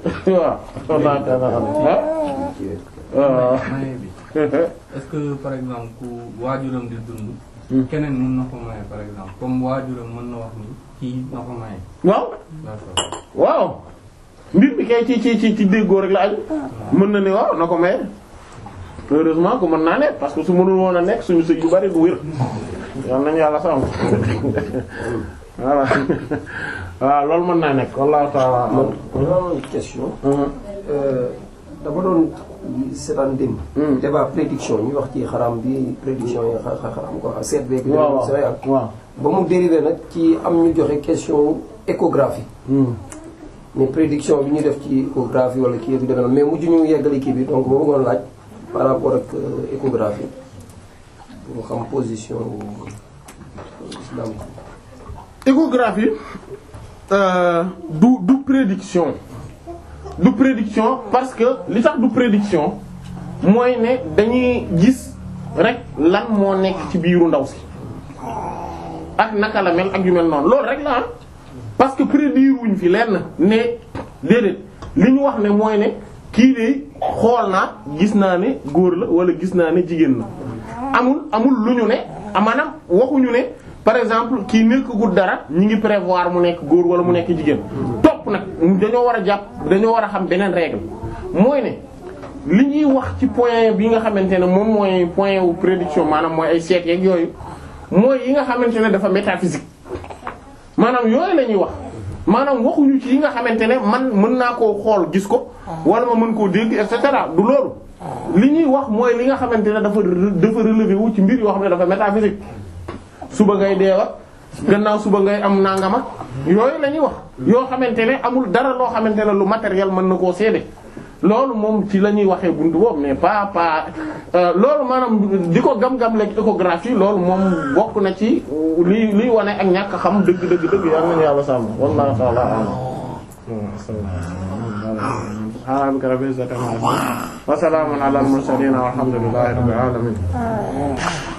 waaw maye bi est-ce que par exemple ku waajuram di dund. keneen mën na ko maye par exemple comme waajuram mën na wax ni kii na ko maye. waaw d'accord waaw mbir bi kay ci ci ci ci déggoo rek la aju mën na ne waaw na ko maye heureusement que mën naa ne parce que su mënul woon a nekk suñu sëy yu bari du wér yal nañu yàlla sàmm voilà waaw loolu mën naa nekk wallahu ta'ala man dama am question. dama doon seetaan démb. débat prédiction ñu wax ci xaram bi prédiction yi xa xaram quoi seet beeg. waaw waaw Sénégal waaw ba mu dérivé nag ci am ñu joxe question échographie. mais prédiction bi ñu def ci échographie wala kii bi demee noonu mais mujj ñu yeggali kii bi donc boo bëggoon laaj par rapport ak euh, échographie pour xam position wu islam. échographie euh, du du prédiction du prédiction parce que li tax du prédiction mooy ne dañuy gis rek lan moo nekk ci biiru ndaw si ak naka la mel ak yu mel noonu loolu rek la ah parce que prédire wuñ fi lenn ne déedéet li ñu wax ne mooy ne kii de xool naa gis naa ne góor la wala gis naa ne jigéen la amul amul lu ñu ne maanaam waxuñu ne par exemple kii nekkagul dara ñi ngi prévoir mu nekk góor wala mu nekk jigéen topp nag dañoo war a jàpp dañoo war a xam beneen règle mooy ne li ñuy wax ci point bi nga xamante ne moom mooy point wu prédiction maanaam mooy ay seet yeeg yooyu mooy yi nga xamante ne dafa métaphysique maanaam yooyu la ñuy wax maanaam waxuñu ci yi nga xamante ne man mën naa koo xool gis ko wala ma mën koo dégg et cetera du loolu li ñuy wax mooy li nga xamante ne dafa dafa relevé wu ci mbir yoo xam ne dafa métaphysique suba ngay deewa gannaaw suba ngay am nangama yooyu la ñuy wax yoo xamante ne amul dara loo xamante ne lu matériel mën na koo seede loolu moom ci la ñuy waxee buntu boobu mais pas pas loolu maanaam di ko gam-gam lekk échographie loolu moom bokk na ci li liy wane ak ñàkk xam dëgg dëgg dëgg yal nañu yàlla sàmm wallahu ta'ala a'lam subhana rabbika rabbil izzati amma yasifun wa salamun ala al mursalin walhamdulillahi rabbil alamin